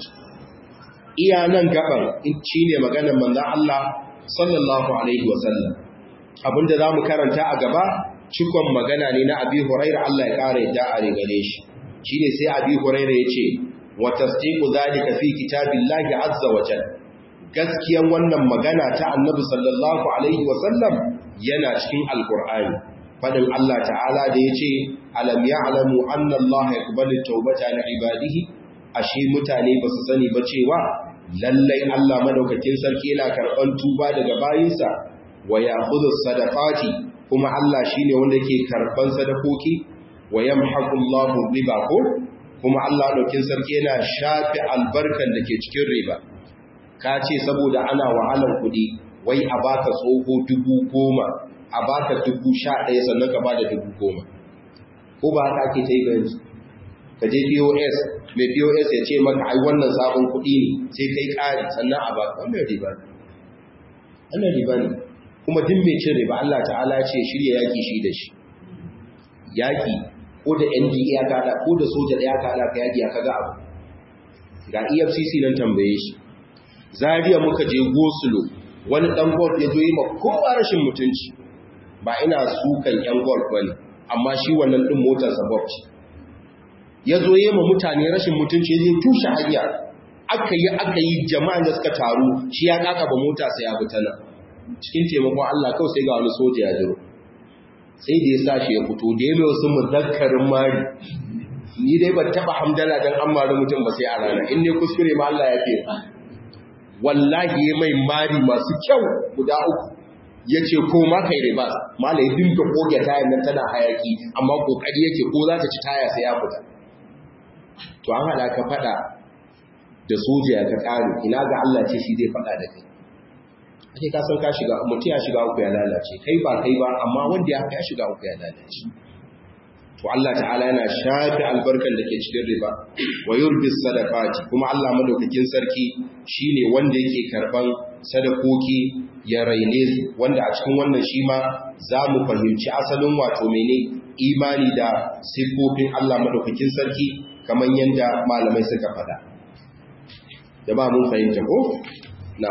iya nan gaban shi ne maganar manzon Allah sallallahu alaihi wasallam abinda zamu karanta a gaba cikon magana ne na Abi Hurairah Allah ya kare da a gare shi shine sai Abi Hurairah yace wa tasdiqu zalika fi kitabillahi azza wa jalla gaskiyan wannan magana ta Annabi sallallahu alaihi wasallam yana cikin alqur'ani fadin Allah ta'ala da ya ce alam ya'lamu anna Allah yaqbalu tawbata li ibadihi ashe mutane ba su sani ba cewa lallai Allah madaukakin sarki yana karban tuba daga bayinsa wa ya'khudhu sadaqati kuma Allah shine wanda yake karban sadakoki wa yamhaqu Allahu riba ko kuma Allah madaukakin sarki yana shafi albarkan da ke cikin riba ka ce saboda ana wahalar kuɗi wai a baka tsoho dubu goma a baka dubu sha ɗaya sannan ka bada dubu goma ko ba haka ake ta yi yanzu ka je pos mai pos ya ce maka ai wannan sabon kuɗi ne sai kai ƙari sannan a baka wannan riba ne wannan riba ne kuma duk mai cin riba Allah ta'ala ce shirya yaƙi shi da shi yaƙi ko da NDA ya kaɗa ko da soja ɗaya kaɗa ka yaƙi ya kaga abu ga EFCC nan tambaye shi zariya muka je gosulo wani ɗan golf ya zo yi ma kowa rashin mutunci ba ina sukan yan golf bane amma shi wannan din motar sabab ce yazo yema mutane rashin mutunci zai tushe hanya aka yi aka yi jama'an da suka taru shi ya kaka ba mota sai ya bi ta nan cikin taimakon Allah kawai sai ga wani soja ya jiro sai da ya sashi ya fito da ya mai wasu muzakkarin mari ni dai ban taba hamdala dan an mari mutum ba sai a rana in ne kuskure ma Allah ya fi wallahi ya mai mari masu kyau guda uku ya ce ko ma kai riba mala ya dinga koge tayan nan tana hayaki amma kokari yake ko za ta ci taya sai ya fita to an hada ka fada da soja ka kare ina ga Allah ce shi zai fada da kai ake ka san ka shiga mutum ya shiga uku ya lalace kai ba kai ba amma wanda ya ya shiga uku ya lalace to Allah ta'ala yana shafi albarkan da ke cikin riba wa yurbi sadaqati kuma Allah madaukakin sarki shine wanda yake karban sadakoki ya raine su wanda a cikin wannan shi ma za mu fahimci asalin wato mene imani da siffofin Allah madaukakin sarki kamar yadda malamai suka faɗa da ba mun fahimta ko na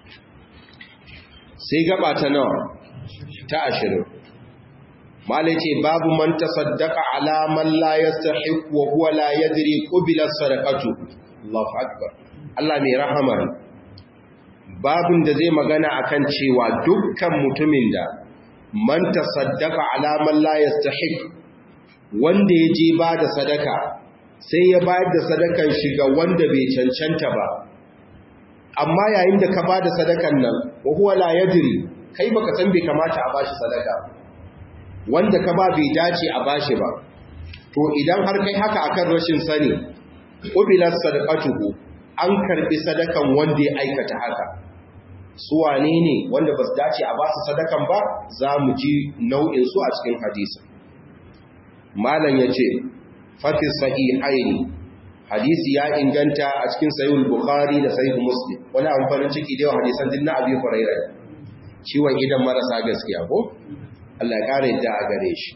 sai gaba ta nawa ta ashirin malai ce babu man tasaddaqa ala man la yastahiq wa huwa la yadri qubila sadaqatu Allahu akbar Allah mai rahama babin da zai magana akan cewa dukkan mutumin da man tasaddaqa ala man la yastahiq wanda ya je ba da sadaka sai ya bayar da sadakan shi ga wanda bai cancanta ba amma yayin da ka ba da sadakan nan wa huwa la yadri kai baka san bai kamata a bashi sadaka wanda ka ba bai dace a bashi ba to idan har kai haka akan rashin sani ubilat sadaqatuhu an karbi sadakan wanda ya aikata haka su wane ne wanda ba su dace a ba su sadakan ba za mu ji nau'in su a cikin hadisi malam ya ce fafi sahihaini hadisi ya inganta a cikin sahihul bukhari da sahihul muslim wani abin farin ciki da yawan hadisan din na abi hurairah ciwon idan marasa gaskiya ko Allah ya kare da a gare shi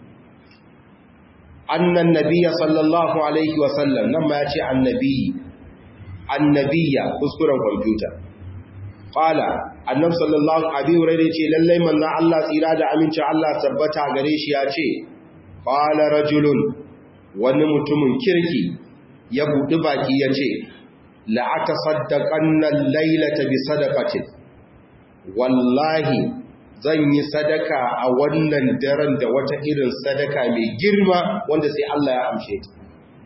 annan nabiyya sallallahu alaihi wa sallam nan ma ya ce annabi annabiya kuskuren kwamfuta Ƙala, annab sallallahu Abi Hurairah ce lallai manna Allah tsira da amincin Allah tabbata gare shi ya ce, Ƙala rajulun wani mutumin kirki ya buɗi baki ya ce, La'ata saddaƙannan lailata bi sadakatin, wallahi zan yi sadaka a wannan daren da wata irin sadaka mai girma wanda sai Allah ya amshe ta.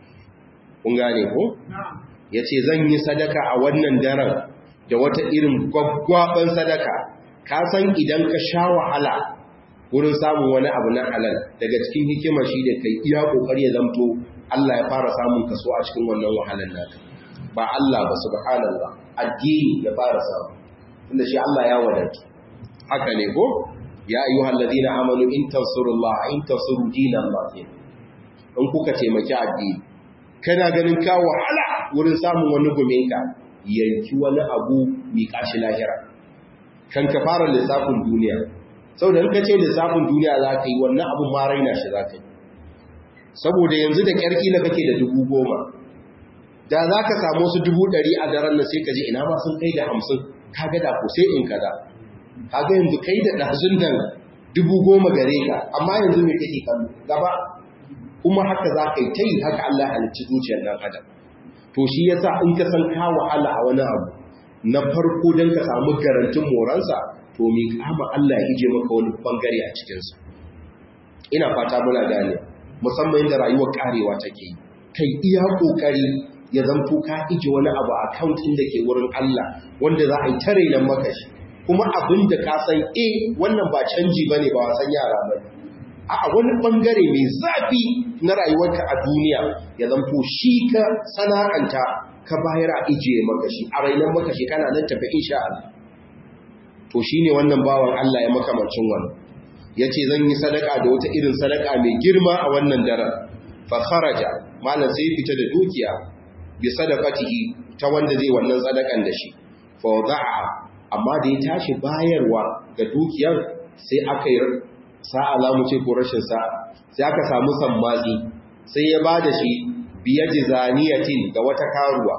Kun gane ko? Ya ce zan yi sadaka a wannan daren da wata irin gwaggwaban sadaka ka san idan ka sha wahala wurin samun wani abu na halal daga cikin hikimar shi da kai iya kokari ya zamto Allah ya fara samun kaso a cikin wannan wahalar naka ba Allah ba subhanallah addini ya fara samu tunda shi Allah ya wadatu haka ne ko ya ayyuhal ladina amanu in tansurullaha in tansuru dinallahi in kuka taimaki addini kana ganin ka wahala wurin samun wani guminka yanki wani abu miƙa shi lahira kan ka fara lissafin duniya sau da ka ce lissafin duniya za ka yi wannan abu ma raina shi za ka yi saboda yanzu da ƙyarki na kake da dubu goma da za ka samu su dubu ɗari a daren na sai ka je ina ma sun kai da hamsin ka ga da ko sai in kaza ka ga yanzu kai da ɗazun nan dubu goma gare ka amma yanzu mai kake kallo gaba kuma haka za ka yi ta yi haka Allah halicci zuciyar ɗan adam to shi yasa in ka san ka wahala a wani abu na farko don ka samu garantin moransa to mi kama Allah ya ije maka wani bangare a cikinsa ina fata muna gane musamman yadda rayuwar karewa take yi kai iya kokari ya zanto ka ije wani abu a akauntin da ke wurin Allah wanda za a yi tare nan maka shi kuma abin da ka san eh wannan ba canji bane ba wasan yara bane a wani bangare mai zafi na rayuwarka a duniya ya zanto shi ka sana'anta ka bayar a ijiye makashi a rainan makashi kana nan tafi insha Allah to shine wannan bawan Allah ya makamancin wannan yace zan yi sadaka da wata irin sadaka mai girma a wannan daren fa kharaja malan sai fita da dukiya bi sadaqatihi ta wanda zai wannan sadakan da shi fa wada'a amma da ya tashi bayarwa ga dukiyar sai aka yi sa'a za mu ce ko rashin sa'a sai aka samu sammatsi sai ya ba da shi biya jizaniyatin ga wata karuwa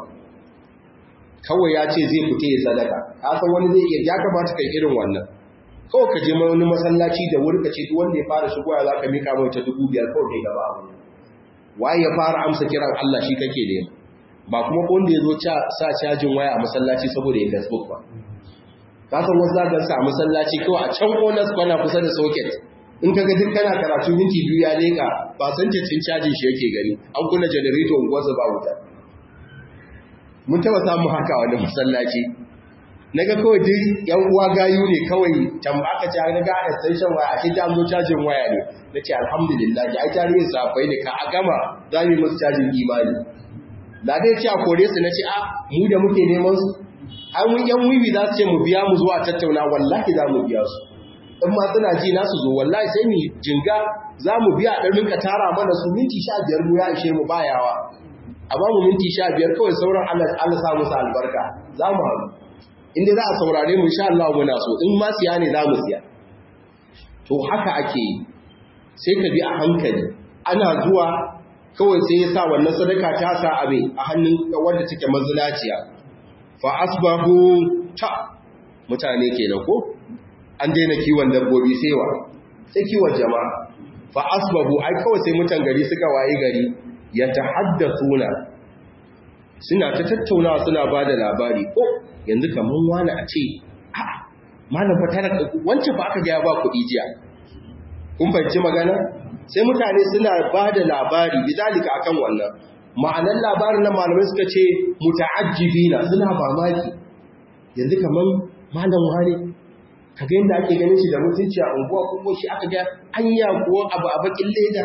kawai ya ce zai fita ya sadaka kasan wani zai iya ya kamata kai irin wannan kawai ka je wani masallaci da wuri ka ce duk wanda ya fara shigowa za ka mika mai ta dubu biyar kawai kai gaba abu waye ya fara amsa kiran Allah shi kake ne ba kuma ko wanda ya zo sa cajin waya a masallaci saboda ya facebook ba kasan wasu zagan sa a masallaci kawai a can onas kwana kusa da socket in kaga duk kana karatu minti biyu ya leka ba san cin cajin shi yake gani an kunna generator unguwarsa ba wuta mun taba samu haka wani masallaci na ga kawai duk yan uwa gayu ne kawai tambaka ce na ga extension waya ake ta zo cajin waya ne na ce alhamdulillah ya ai tarihin safai ne ka a gama za mu yi musu cajin imani da dai ce a kore su na ce a mu da muke neman su an mun yan wiwi za su ce mu biya mu zuwa tattauna wallahi za mu biya su in ma suna ji nasu zo wallahi sai mu jinga za mu biya a ɗan rinka tara mana su minti sha biyar mu ya ishe mu bayawa a ba mu minti sha biyar kawai sauran Allah sa musu albarka za mu haɗu inda za a saurare mu insha Allah muna so in ma siya ne za mu siya to haka ake yi sai ka bi a hankali ana zuwa kawai sai ya sa wannan sadaka ta sa abe a hannun wanda take mazinaciya fa asbahu ta mutane kenan ko an daina kiwon dabbobi sai wa sai kiwon jama'a fa asbahu ai kawai sai mutan gari suka waye gari ya tahaddathuna suna ta tattaunawa suna bada labari ko yanzu kaman wani a ce a malam fa tara wancan fa aka ga ya ba kuɗi jiya kun fahimci magana sai mutane suna bada labari bidalika akan wannan ma'anar labarin nan malamai suka ce muta'ajjibina suna mamaki yanzu kaman malam wani ka ga yadda ake ganin shi da mutunci a unguwa kuma shi aka ga anya kuwa abu a bakin leda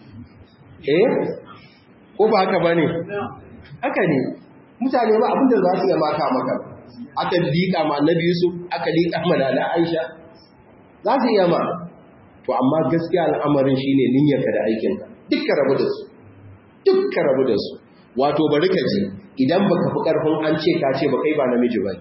eh ko ba haka bane haka ne mutane ba abinda za su yi maka maka aka liƙa ma annabi Yusuf aka liƙa ma da Aisha za su iya ma to amma gaskiya al'amarin shine niyyarka da aikinka dukkan rabu da su dukkan rabu da su wato bari ka ji idan baka fi karfin an ce ka ce ba kai ba namiji ba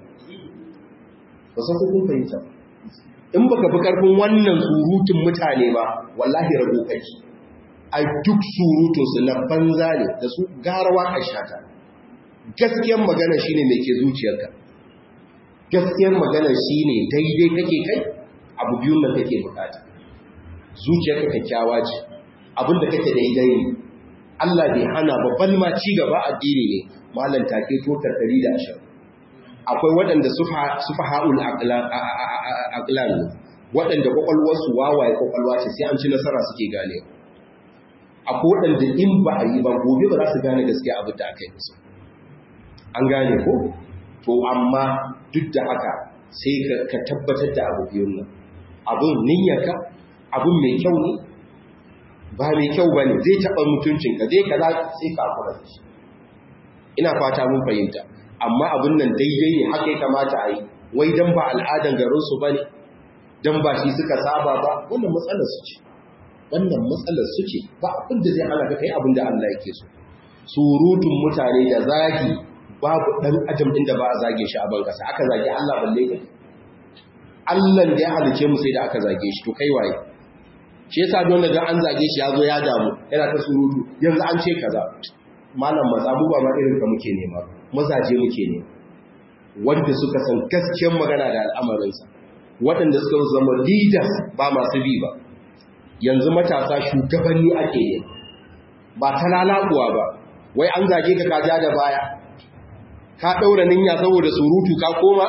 ba san kun fahimta in baka fi karfin wannan surutun mutane ba wallahi rago kake ai duk surutun su na banza ne da su garawa a shata gaskiyar magana shine mai ke zuciyarka gaskiyar magana shine daidai kake kai abu biyun nan kake bukata zuciyarka kyakkyawa ce abinda kake daidai ne Allah bai hana babban ma ci gaba addini ne malam take totar 120 akwai waɗanda sufa ha'ul aqlan waɗanda kwakwalwarsu wawaye kwakwalwa ce sai an ci nasara suke gane akwai waɗanda in ba a yi ba gobe ba za su gane gaskiya abin da aka yi musu an gane ko to amma duk da haka sai ka tabbatar da abu biyun nan abin niyyarka abin mai kyau ne ba mai kyau ba ne zai taɓa mutuncinka zai kaza sai ka kura da shi ina fata mun fahimta amma abin nan daidai ne haka ya kamata a yi wai don ba al'adan garinsu ba ne don ba shi suka saba ba wannan matsalar su ce wannan matsalar su ce ba abin da zai hana ka kai abin da Allah yake so surutun mutane da zagi babu ɗan ajam ɗin da ba a zage shi a ban ƙasa aka zage Allah balle kai Allah da ya halice mu sai da aka zage shi to kai waye shi yasa don da an zage shi ya zo ya damu yana ta surutu yanzu an ce kaza malam mazabu ba ma irin ka muke nema mazaje muke ne wanda suka san gaskiyar magana da al'amarinsa waɗanda suka zama leaders ba masu bi ba yanzu matasa shugabanni ake yi ba ta lalabuwa ba wai an zage ka kaja da baya ka ɗaura ninya saboda surutu ka koma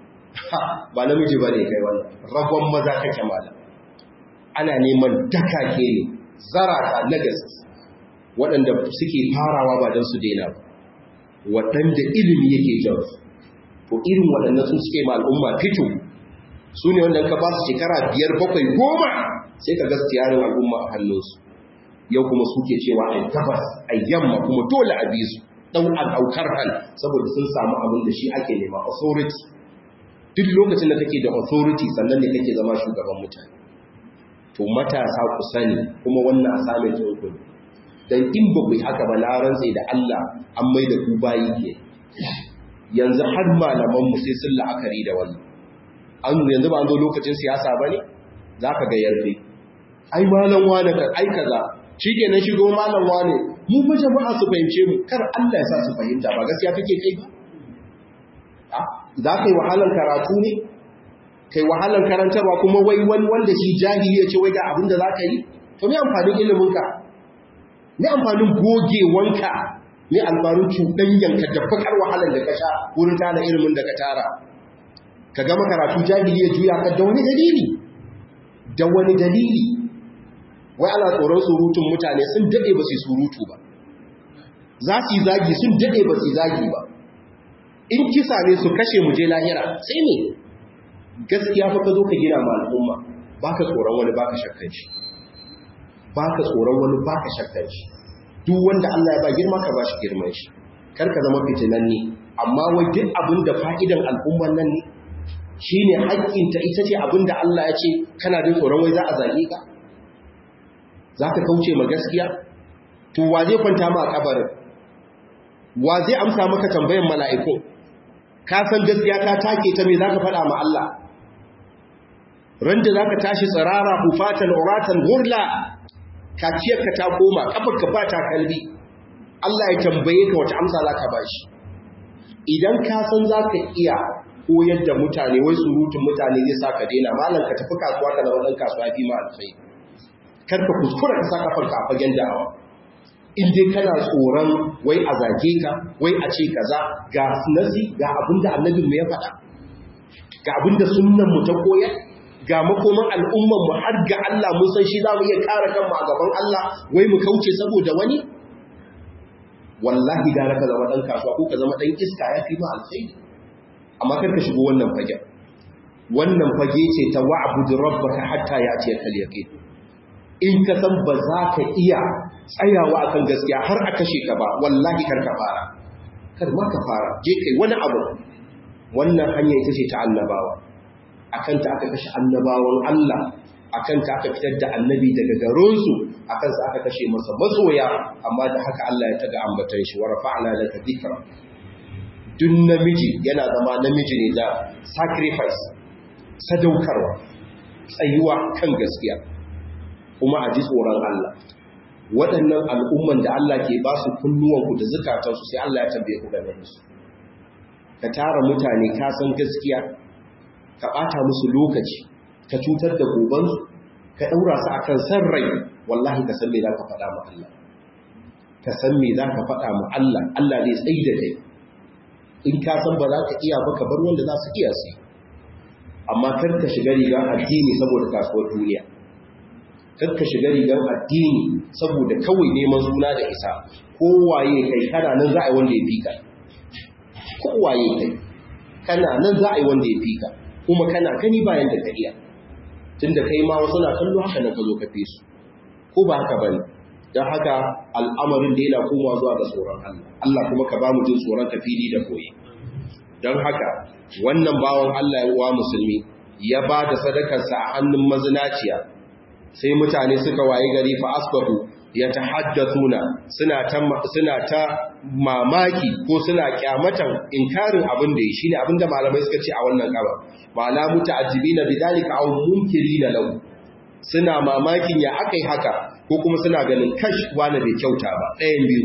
ba namiji ba ne kai wannan ragon maza kake malam ana neman dakake ne zarata na gaske waɗanda suke farawa ba don su daina ba waɗanda ilimi yake jan to irin waɗannan sun suke ma al'umma fito su ne wanda ka ba su shekara biyar bakwai goma sai ka gaske yarin al'umma a hannunsu yau kuma suke cewa a gabas a yamma kuma dole a bi su ɗau a ɗaukar hal saboda sun samu abin da shi ake nema authority duk lokacin da kake da authority sannan ne kake zama shugaban mutane to matasa ku sani kuma wannan asamin ɗin dan in ba ku yi haka ba na rantse da Allah an mai da ku bayi ke yanzu har malaman mu sai sun la'akari da wannan an yanzu ba an zo lokacin siyasa ba ne za ka ga yarfe ai malam wane ka ai kaza shi ke nan shigo malam wane mu fa jama'a su fahimce mu kar Allah ya sa su fahimta ba gaskiya kake kai ba za ka yi wahalar karatu ne kai wahalar karantarwa kuma wai wani wanda shi jahili ya ce wai ga abin da za ka yi to me amfanin iliminka me amfanin gogewanka me alfarin cuɗanyanka da bakar wahalar da ka sha wurin tara ilimin da ka tara ka gama karatu jahili ya juya ka da wani dalili da wani dalili wai ana tsoron surutun mutane sun daɗe ba su surutu ba za su yi zagi sun daɗe ba su zagi ba in kisa ne su kashe mu je lahira sai ne gaskiya fa ka zo ka gina ma al'umma baka tsoron wani baka shakkan shi baka tsoron wani baka shakkan shi duk wanda Allah ya ba girma ka ba shi girman shi kar ka zama fitinanni amma wai duk abin da fa'idan al'umman nan ne shine haƙƙinta ita ce abin da Allah ya ce kana jin tsoron wai za a zage ka za ka kauce ma gaskiya to wa zai kwanta ma a kabarin wa zai amsa maka tambayan mala'iku ka san gaskiya ka take ta me za ka faɗa ma Allah randa za ka tashi tsirara hufatan uratan gurla kaciyarka ta koma kafarka ba ta kalbi Allah ya tambaye ka wata amsa za ka ba shi idan ka san za ka iya koyar da mutane wai surutun mutane zai sa ka daina malam ka tafi kasuwa ka zama ɗan kasuwa fi ma alfai kar ka kuskura ka sa kafarka a fagen da'awa in dai kana tsoron wai a zage ka wai a ce kaza ga nasi ga abin da annabin mu ya faɗa ga abin da sunnan mu ta koyar ga makoman al'umman mu har ga Allah mun san shi za mu iya kare kanmu a gaban Allah wai mu kauce saboda wani wallahi gara ka zama dan kasuwa ko ka zama dan iska ya fi ma alkhairi amma kar ka shigo wannan fage wannan fage ce ta wa'budu rabbaka hatta ya'tiyaka al-yaqin in ka san ba za ka iya tsayawa akan gaskiya har a kashe ka ba wallahi kar ka fara kar ma ka fara je kai wani abu wannan hanya ita ce ta annabawa akan ta aka kashe annabawan Allah akan ta aka fitar da annabi daga garinsu akan sa aka kashe masa masoya amma da haka Allah ya taga ambatan shi wa rafa'na laka dhikra duk namiji yana zama namiji ne da sacrifice sadaukarwa tsayuwa kan gaskiya kuma a ji tsoron Allah waɗannan al'umman da Allah ke ba su kunnuwanku da zukatansu sai Allah ya tambaye ku game da su ka tara mutane ka san gaskiya ka ɓata musu lokaci ka cutar da gobansu ka ɗaura su akan san rai wallahi ka san me za ka faɗa ma Allah ka san me za ka faɗa ma Allah Allah zai tsayi da kai in ka san ba za ka iya ba ka bar wanda za su iya su amma kar ka shiga rigar addini saboda kasuwar duniya kar ka shiga rigar addini saboda kawai neman suna da isa kowaye kai kana nan za a yi wanda ya fi ka kowaye kai kana nan za a yi wanda ya fi ka kuma kana gani bayan da ka iya tun da kai ma wasu na kallo haka nan ka zo ka fi su ko ba haka bane don haka al'amarin da yana komawa zuwa ga tsoron Allah Allah kuma ka ba mu jin tsoron ka fili da koyi don haka wannan bawan Allah ya uwa musulmi ya ba da sadakarsa a hannun mazinaciya sai mutane suka waye gari fa asbahu ya tahaddathuna suna ta suna ta mamaki ko suna kyamatan inkarin abin da yi shine abin da malamai suka ce a wannan kaba ma'ana muta'addibina bidalika aw munkirina lahu suna mamakin ya akai haka ko kuma suna ganin kash wani bai kyauta ba ɗayan biyu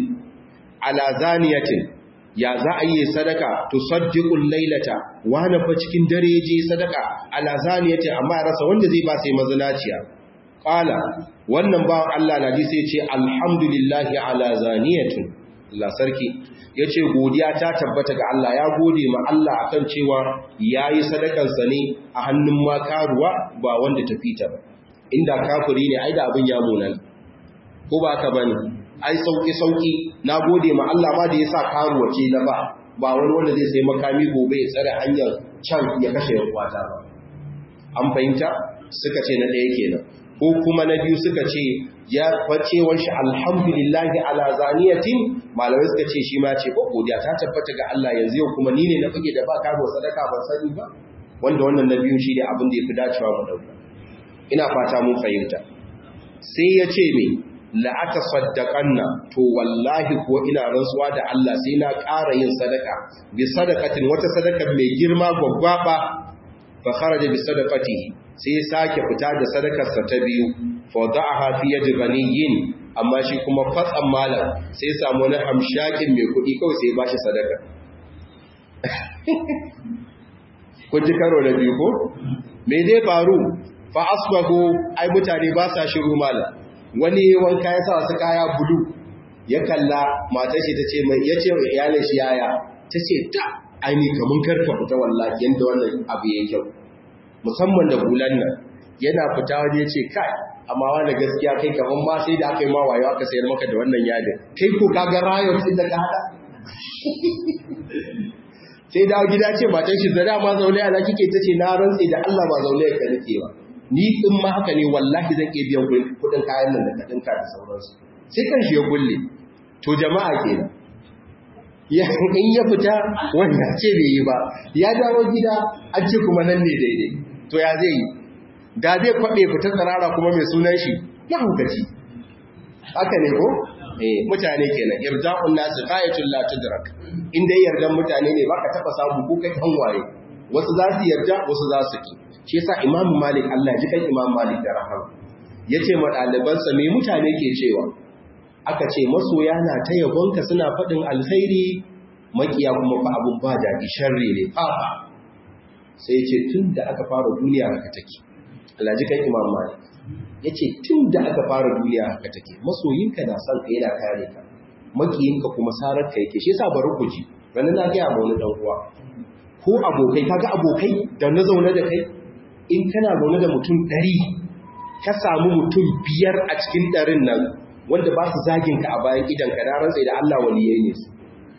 ala zaniyatin ya za a yi sadaka to saddiqul lailata wani fa cikin dare je sadaka ala zaniyatin amma rasa wanda zai ba sai mazinaciya qala wannan bawan Allah na ji sai ce alhamdulillahi ala zaniyatin Allah sarki yace godiya ta tabbata ga Allah ya gode ma Allah akan cewa yayi sadakan sa ne a hannun makaruwa ba wanda ta fita ba inda kafiri ne ai da abin ya munan ko ba ka bane ai sauki sauki na gode ma Allah ma da yasa karuwa ce na ba ba wani wanda zai sai makami gobe ya tsare hanyar can ya kashe yan kwata ba an fahimta suka ce na ɗaya kenan ko kuma na biyu suka ce ya facewar shi alhamdulillahi ala zaniyatin malamai suka ce shi ma ce ko godiya ta tabbata ga Allah yanzu yau kuma ni ne na fage da ba karuwa sadaka ban sani ba wanda wannan na biyu shi ne abin da ya fi dacewa mu dauka ina fata mun fahimta sai ya ce me la'ata saddaqanna to wallahi ko ina rantsuwa da Allah sai na ƙara yin sadaka bi sadaqatin wata sadaka mai girma gwaggwaba fa kharaja bi sadaqatihi sai sake fita da sadakar sa ta biyu fa da'aha fi yadi ghaniyin amma shi kuma fatsan malam sai samu wani hamshakin mai kuɗi kawai sai ba shi sadaka kun ji karo da biyu ko me zai faru fa asbahu ai mutane ba sa shiru malam wani wanka ya sa wasu kaya bulu ya kalla matar shi ta ce mai ya ce iyalin shi yaya ta ce ta aini kamun karka fita wallahi yadda wannan abu ya kyau musamman da bulan nan yana fita wani ya ce kai amma wani gaskiya kai kaman ma sai da aka yi ma wayo aka sayar maka da wannan yadin kai ko kaga rayot din da ka hada sai dawo gida ce matan shi zada ma zaune a kike ta ce na rantse da Allah ba zaune ka nake ba ni in ma haka ne wallahi zan iya biyan kudin kayan nan da ka dinka da sauransu sai kan shi ya kulle to jama'a kenan ya in ya fita wanda ce bai yi ba ya dawo gida an ce kuma nan ne daidai to ya zai yi da zai kwaɓe fita tsarara kuma mai sunan shi ya hukaci haka ne ko eh mutane kenan irda'un nasu qayatul la tudrak in dai yardan mutane ne baka taba samu ko kai kan waye wasu za su yarda wasu za su ki shi yasa imam malik Allah ji kan imam malik da rahama yace ma ɗalibansa me mutane ke cewa aka ce masoya na ta yabonka suna faɗin alkhairi makiya kuma fa abun ba daɗi sharri ne a'a sai ce tun da aka fara duniya haka take Allah ji kan imam malik ya ce tun da aka fara duniya haka take masoyinka na son ka yana kare ka makiyinka kuma sarar ka yake shi yasa bari ku ji wani na gaya ma wani dan uwa ko abokai kaga abokai da na zaune da kai in kana zaune da mutum ɗari ka samu mutum biyar a cikin ɗarin nan wanda ba su zagin ka a bayan idan ka na rantsa da Allah waliyai ne su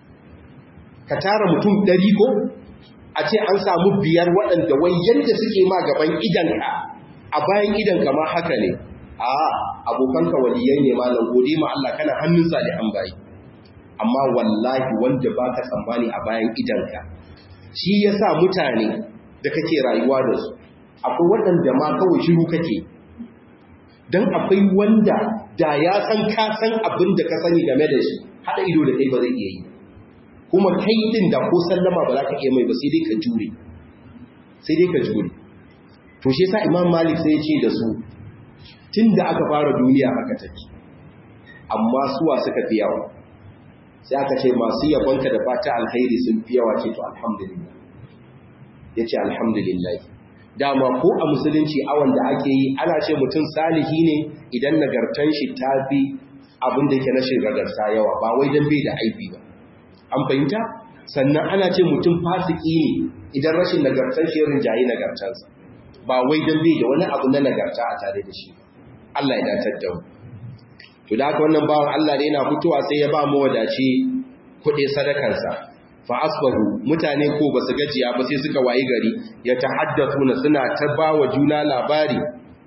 ka tara mutum ɗari ko a ce an samu biyar waɗanda wai yadda suke ma gaban idanka a bayan idanka ma haka ne a abokanka waliyai ne malam gode ma Allah kana hannun salihan bayi amma wallahi wanda ba ka tsammani a bayan idanka shi ya sa mutane da kake rayuwa da su akwai waɗanda ma kawai shiru kake don akwai wanda da ya san ka san abin da ka sani game da shi haɗa ido da kai ba zai iya yi kuma kai din da ko sallama ba za ka iya mai ba sai dai ka jure sai dai ka jure to shi yasa imam malik sai ya ce da su tun da aka fara duniya haka take amma suwa suka fi yawa sai aka ce masu yabonka da fata alkhairi sun fi yawa ce to alhamdulillah ya ce alhamdulillah dama ko a musulunci awon da ake yi ana ce mutum salihi ne idan nagartan shi ta fi abin da yake na shirgarsa yawa ba wai don bai da aibi ba an fahimta sannan ana ce mutum fasiki ne idan rashin nagartar shi rinjaye nagartarsa ba wai don bai da wani abu na nagarta a tare da shi Allah ya datar da mu to da haka wannan bawan Allah da yana fitowa sai ya ba mu wadace kuɗi sadakansa fa asbahu mutane ko basu gajiya ba sai suka wayi gari ya tahaddathuna suna ta ba wa juna labari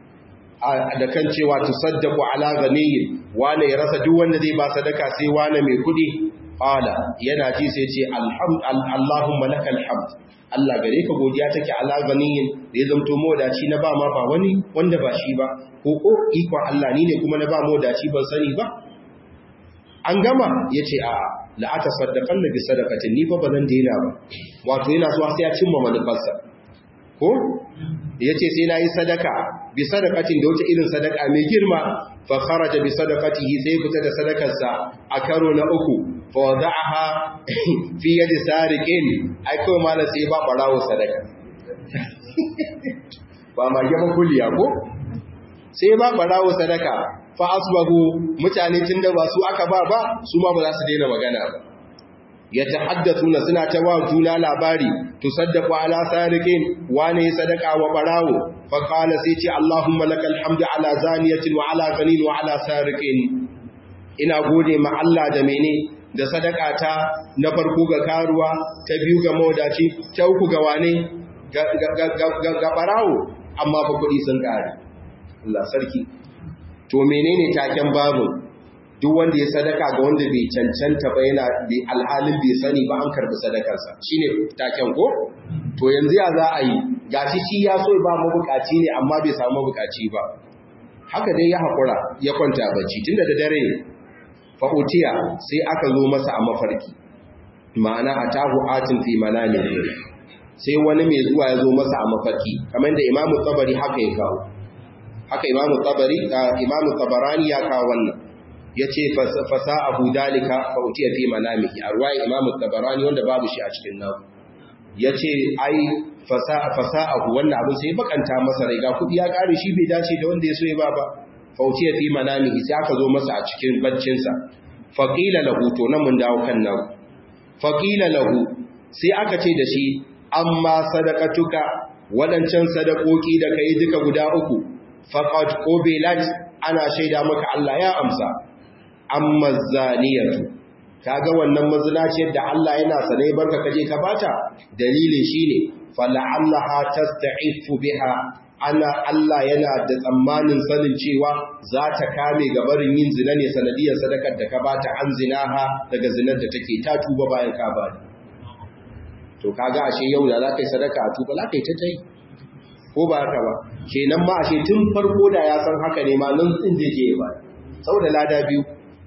da kan cewa tusaddaqu ala ghaniyin wane ya rasa duk wanda zai ba sadaka sai wane mai kuɗi Ƙala yana ji sai ce, Allahumma lakal hamd. Allah gare ka godiya take ala ganiyin da ya zamto modaci na ba ma ba wani wanda ba shi ba, ko ko ikon Allah ni ne kuma na ba modaci ban sani ba. An gama ya ce a la'ata saddaƙan da bi sadakatin ni fa ba zan daina ba, wato yana zuwa sai ya cimma manufarsa. Ko? Ya ce sai na yi sadaka bi sadakatin da wata irin sadaka mai girma fa kharaja bi sadaqatihi sai fita da sadakarsa a karo na uku fa wada'aha fi yadi sariqin ai kawai malam sai ba barawo sadaka ba ma gaba kulliya ko sai ba barawo sadaka fa asbahu mutane tunda ba su aka ba ba su ma ba za su daina magana ba yatahaddathuna suna ta wa juna labari tusaddaqu ala sariqin wane sadaka wa barawo fa qala sai ce allahumma lakal hamdu ala zaniyatin wa ala ghanin wa ala sariqin ina gode ma Allah da mene da sadaka ta na farko ga karuwa ta biyu ga mawadaci ta uku ga wane ga barawo amma fa kudi sun kare Allah sarki to menene taken babu duk wanda ya sadaka ga wanda bai cancanta ba yana alhalin bai sani ba an karbi sadakarsa shine taken ko to yanzu ya za a yi gashi shi ya so ba mabukaci ne amma bai samu mabukaci ba haka dai ya haƙura ya kwanta bacci tunda da dare ne fa'utiya sai aka zo masa a mafarki ma'ana a tahu atin fi manami sai wani mai zuwa ya zo masa a mafarki kamar da imamu tsabari haka ya kawo haka imamu tsabari imamu tsabarani ya kawo wannan ya ce fasa abu dalika fa'utiya fi manami a ruwa imamu tsabarani wanda babu shi a cikin nan ya ce ai fasa abu wannan abin sai bakanta masa rai ga kudi ya kare shi bai dace da wanda ya so ya ba ba fautiya fi manamihi sai aka zo masa a cikin baccinsa faqila lahu to nan mun dawo kan nan faqila lahu sai aka ce da shi amma sadaqatuka wadancan sadakoki da kai duka guda uku faqad qubilat ana shaida maka Allah ya amsa amma zaniyatu kaga wannan mazinaciyar da Allah yana sane barka kaje ka bata dalilin shine fala'allaha tasta'ifu biha ana Allah yana da tsammanin sanin cewa za ta kame gabarin yin zina ne sanadiyar sadakar da ka bata an zinaha daga zinar da take ta tuba bayan ka ba to kaga ashe yau da za ka yi sadaka a tuba za ka yi ta tai ko ba haka ba kenan ma ashe tun farko da ya san haka ne ma nan din zai je ba saboda lada biyu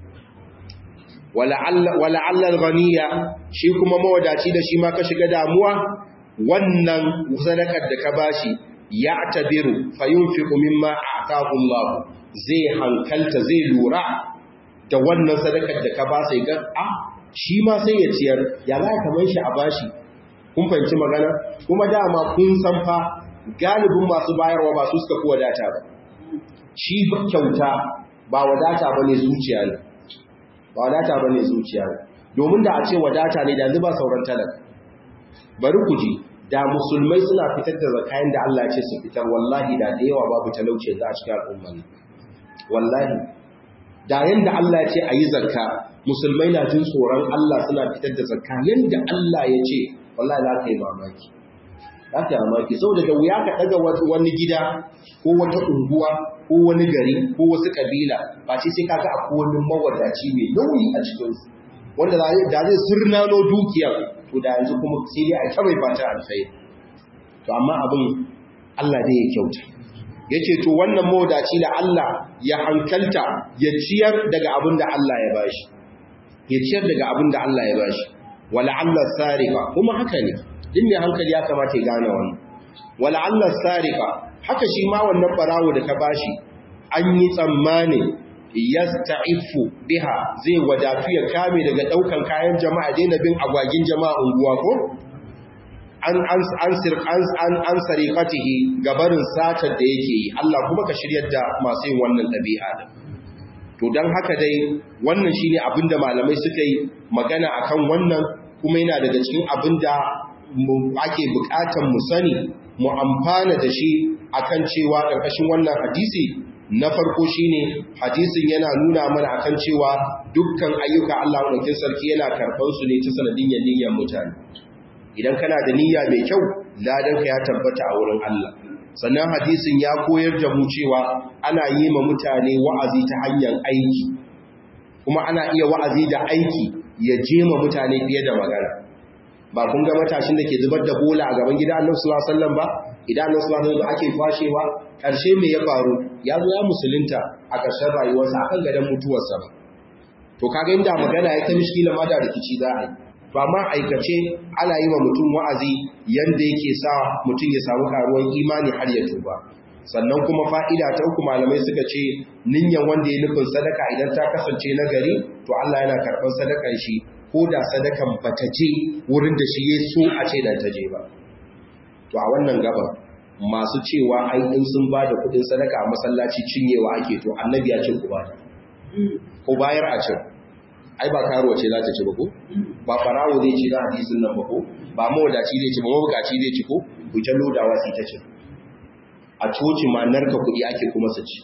wala allal ghaniya shi kuma mawadaci da shi ma ka shiga damuwa wannan sadakar da ka bashi ya tabiru fayunfiqu mimma ataahu Allah zai hankalta zai lura da wannan sadakar da ka ba sai ga a shi ma sai ya ciyar ya za ka mai shi a bashi kun fahimci magana kuma dama kun san fa galibin masu bayarwa ba su suka fi wadata ba shi kyauta ba wadata ba ne zuciya ne ba wadata ba ne zuciya ne domin da a ce wadata ne da yanzu ba sauran talaka bari ku ji da musulmai suna fitar da zakayen da Allah ce su fitar wallahi da da yawa babu talauci za a cikin al'umman wallahi da yanda Allah ya ce a yi zakka musulmai na jin tsoron Allah suna fitar da zakka yanda Allah ya ce wallahi za ka yi mamaki za ka yi mamaki saboda da wuya ka ɗaga wani gida ko wata unguwa ko wani gari ko wasu ƙabila ba ce sai kaga akwai wani mawadaci mai nauyi a cikinsu wanda da zai surnano dukiyar to da yanzu kuma sai dai a ta mai fata alkhairi to amma abin Allah dai ya kyauta yace to wannan mawadaci da Allah ya hankalta ya ciyar daga abin da Allah ya bashi ya ciyar daga abin da Allah ya bashi wala Allah sarifa kuma haka ne din mai hankali ya kamata ya gane wannan wala Allah sarifa haka shi ma wannan barawo da ka bashi an yi tsammani yasta'ifu biha zai wadatu ya kame daga daukan kayan jama'a daina bin agwagin jama'a unguwa ko an an an sir an an an sariqatihi gabarin satar da yake yi Allah kuma ka shiryar da masu yin wannan dabi'a da to dan haka dai wannan shine abinda malamai suka yi magana akan wannan kuma yana daga cikin abinda ake bukatan mu sani mu amfana da shi akan cewa karkashin wannan hadisi na farko shine hadisin yana nuna mana akan cewa dukkan ayyuka Allah ɗaukin sarki yana karɓar su ne ta sanadiyyar niyyar mutane idan kana da niyya mai kyau ladanka ya tabbata a wurin Allah sannan hadisin ya koyar da mu cewa ana yi ma mutane wa'azi ta hanyar aiki kuma ana iya wa'azi da aiki ya je ma mutane fiye da magana ba kun ga matashin da ke zubar da bola a gaban gida Annabi sallallahu alaihi wasallam ba idan Annabi sallallahu alaihi wasallam ake kwashewa karshe me ya faru ya zo ya musulunta a ƙarshen rayuwarsa akan gadon mutuwarsa ba to kaga inda magana ya ta mishkila ma da rikici za a yi to amma aikace ana yi wa mutum wa'azi yanda yake sa mutum ya samu karuwan imani har ya tuba sannan kuma fa'ida ta uku malamai suka ce ninyan wanda ya nufin sadaka idan ta kasance na gari to Allah yana karɓar sadakan shi ko da sadakan bata je wurin da shi ya so a ce da ta je ba to a wannan gaba masu cewa ai in sun ba da kudin sadaka a masallaci cinyewa ake to annabi ya ce ku ba ko bayar a cin ai ba karuwa ce za ta ci ba ko ba farawo zai ci na hadisin nan ba ko ba mawadaci zai ci ba mabukaci zai ci ko ku ta lodawa sai ta ci a coci ma narka kuɗi ake kuma su ci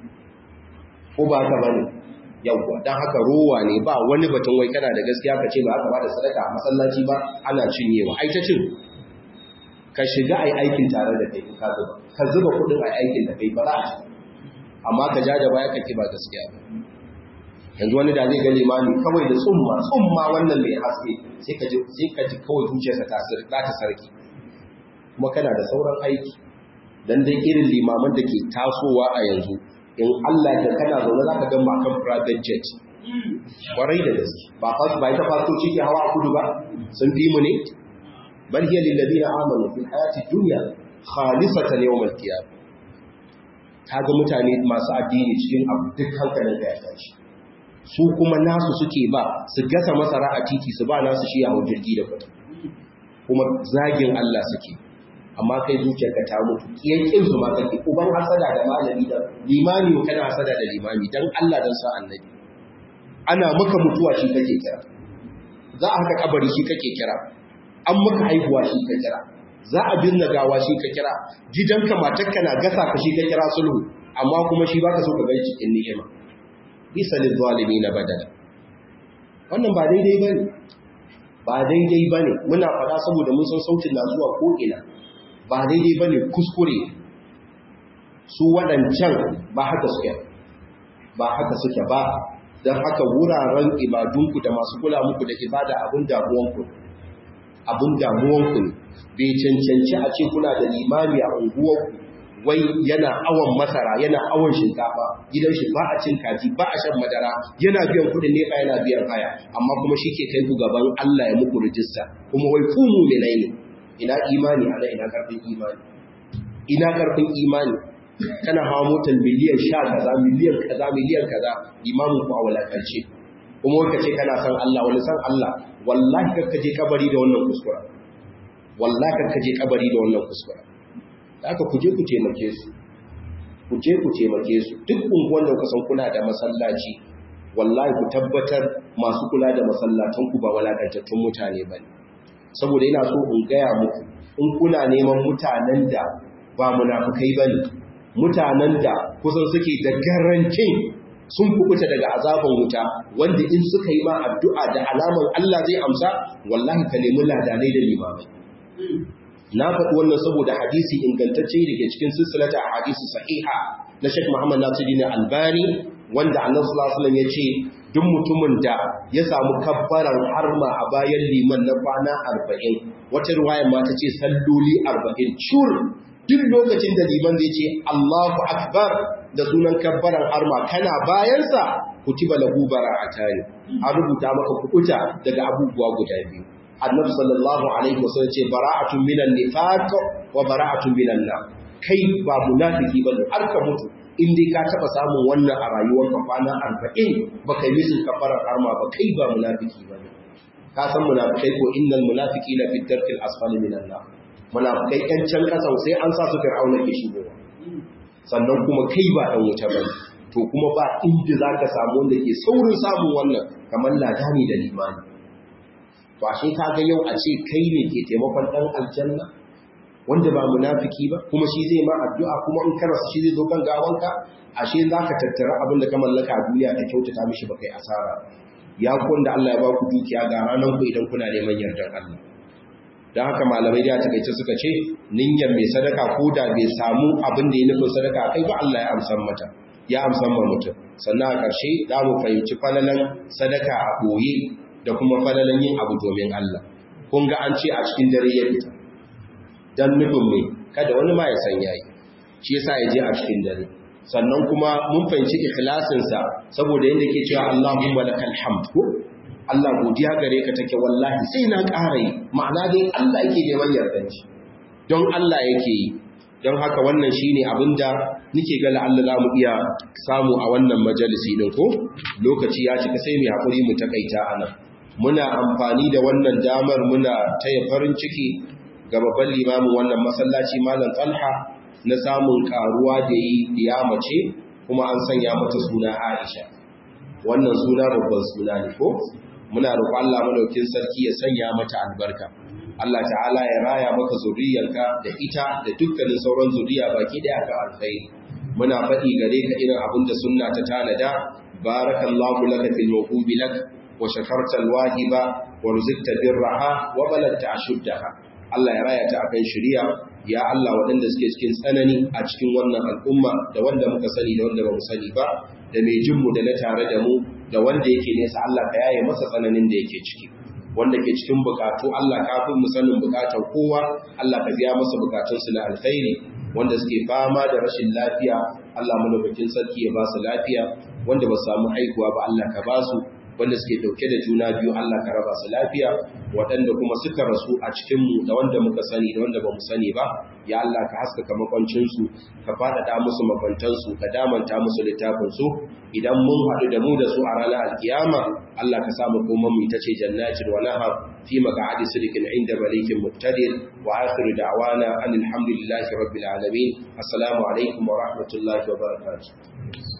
ko ba ka bane yawwa dan haka rowa ne ba wani batun wai kana da gaskiya ka ce ba aka ba da sadaka a masallaci ba ana cinyewa ai ta cin ka shiga ai aikin tare da kai ka zuba ka zuba kudin ai aikin da kai ba za a amma ka ja da baya ka ba gaskiya ba yanzu wani da zai ga limami kawai da tsumma tsumma wannan mai haske sai ka ji sai ka ji kawai zuciyarsa ta sir ta sarki kuma kana da sauran aiki dan dai irin limaman da ke tasowa a yanzu in Allah ya kana zaune zaka ga makan private jet kwarai da gaske ba fa ba ita fasoci ke hawa a kudu ba sun fi mu ne bal hiya lil ladina amanu fil hayati dunya khalisatan yawm al qiyamah kaga mutane masu addini cikin abu duk hankalin ka ya tashi su kuma nasu suke ba su gasa masara a titi su ba nasu shi a jirgi da kuɗi kuma zagin Allah suke amma kai zuciyarka ta mutu kiyankin su ma kake uban hasada da malami da limami kana hasada da limami dan Allah dan sa annabi ana maka mutuwa shi kake kira za a haka kabari shi kake kira an maka haihuwa shi ka kira za a binne gawa shi ka kira gidanka matarka na gasa ka shi ka kira sulhu amma kuma shi baka so ka gani cikin ni'ima bisa lil zalimin badala wannan ba daidai bane ba daidai bane muna faɗa saboda mun san sautin na zuwa ko ina ba daidai bane kuskure su waɗancan ba haka suke ba haka suke ba don haka wuraren ibadunku da masu kula muku da ibada abin damuwanku abin damuwanku ne bai cancanci a ce kuna da limami a unguwarku wai yana awon masara yana awon shinkafa gidan shi ba a cin kaji ba a shan madara yana biyan kudin nefa yana biyan haya amma kuma shi ke kai ku gaban Allah ya muku rijista kuma wai ku mu'minai ne ina imani ana ina karfin imani ina karfin imani kana hawa motar miliyan sha kaza miliyan kaza miliyan kaza imamin ku a walakarce kuma wai kace kana san Allah wani san Allah wallahi kakka je kabari da wannan kuskura wallahi kakka je kabari da wannan kuskura haka ku je ku taimake su ku je ku taimake su duk unguwan da kuka san kuna da masallaci wallahi ku tabbatar masu kula da masallatan ku ba walakantattun mutane bane saboda ina so in gaya muku in kuna neman mutanen da ba munafukai bane mutanen da kusan suke da garantin sun kubuta daga azaban wuta wanda in suka yi ma addu'a da alaman Allah zai amsa wallahi ka nemi ladanai da limamai na faɗi wannan saboda hadisi ingantacce da ke cikin silsilata a hadisi sahiha na Sheikh Muhammad Nasiruddin Albani wanda Annabi sallallahu alaihi wasallam ya ce duk mutumin da ya samu kabbaran harma a bayan liman na kwana 40 wata riwaya ma ta ce salloli 40 cur duk lokacin da liman zai ce Allahu akbar da sunan kabbaran harma kana bayansa kutiba lahu bara'atani an rubuta maka kukuta daga abubuwa guda biyu annabi sallallahu alaihi wasallam ce bara'atun minan nifaq wa bara'atun minan nar kai ba munafiki bane har ka mutu in dai ka taba samun wannan a rayuwar ka kwana 40 baka yi sun kafarar arma ba kai ba munafiki bane ka san munafikai ko innal munafiqina fi darkil asfali minan nar munafikai kan can kasan sai an sa su fir'auna ke shigowa sannan kuma kai ba dan wuta bane to kuma ba inda zaka samu wanda ke saurin samun wannan kamar ladani da limani to ashe ka ga yau a ce kai ne ke taimakon dan aljanna wanda ba munafiki ba kuma shi zai ma addu'a kuma in ka rasa shi zai zo kan gawanka ashe zaka tattara abin da ka mallaka a duniya ka kyautata mishi ba kai asara ya kun da Allah ya ba ku dukiya ga ranan ku idan kuna neman yardan Allah dan haka malamai da takeice suka ce niyyar mai sadaka ko da bai samu abin da ya nufin sadaka kai ba Allah ya amsan mata ya amsan ma mutum sannan a ƙarshe za mu fahimci falalan sadaka a ɓoye da kuma falalan yin abu domin Allah. Kun ga an ce a cikin dare ya fita, don nufin mai kada wani ma ya san yayi, shi yasa ya je a cikin dare. Sannan kuma mun fahimci ikhlasinsa saboda yadda ke cewa Allahumma lakal hamd ko Allah godiya gare ka take wallahi sai na ƙara yi ma'ana dai Allah yake neman yardanci don Allah yake yi don haka wannan shine abinda nike ga Allah za mu iya samu a wannan majalisi din ko lokaci ya cika sai mu hakuri mu takaita anan muna amfani da wannan damar muna taya farin ciki ga babban limamin wannan masallaci malam Talha na samun karuwa da yi ya mace kuma an sanya mata suna Aisha wannan suna babban suna ne ko muna roƙon Allah madaukin sarki ya sanya mata albarka Allah ta'ala ya raya maka zuriyarka da ita da dukkanin sauran zuriya baki daya ka alkhairi muna faɗi gare ka irin abin da sunna ta tanada barakallahu laka fil mawhubi lak wa shakarta alwahiba wa ruzqta birraha wa balagta ashuddaha Allah ya raya ta akan shari'a ya Allah waɗanda suke cikin tsanani a cikin wannan al'umma da wanda muka sani da wanda ba mu sani ba da mai jinmu da na tare da mu da wanda yake nesa Allah ka yaye masa tsananin da yake ciki wanda ke cikin bukatu Allah kafin mu sanin bukatar kowa Allah ka biya masa bukatunsu na alkhairi wanda suke fama da rashin lafiya Allah madaukakin sarki ya ba su lafiya wanda ba samu haihuwa ba Allah ka ba su wanda suke dauke da juna biyu Allah ka raba su lafiya waɗanda kuma suka rasu a cikin mu da wanda muka sani da wanda ba mu sani ba ya Allah ka haskaka makwancin su ka faɗaɗa musu makwantan su ka damanta musu littafin su idan mun haɗu da mu da su a ranar alkiyama Allah ka samu kuma mu ita ce jannatin wa nahar fi maq'adi sidiqin inda malikin muqtadir wa akhiru da'wana anil hamdulillahi rabbil alamin assalamu alaikum wa rahmatullahi wa barakatuh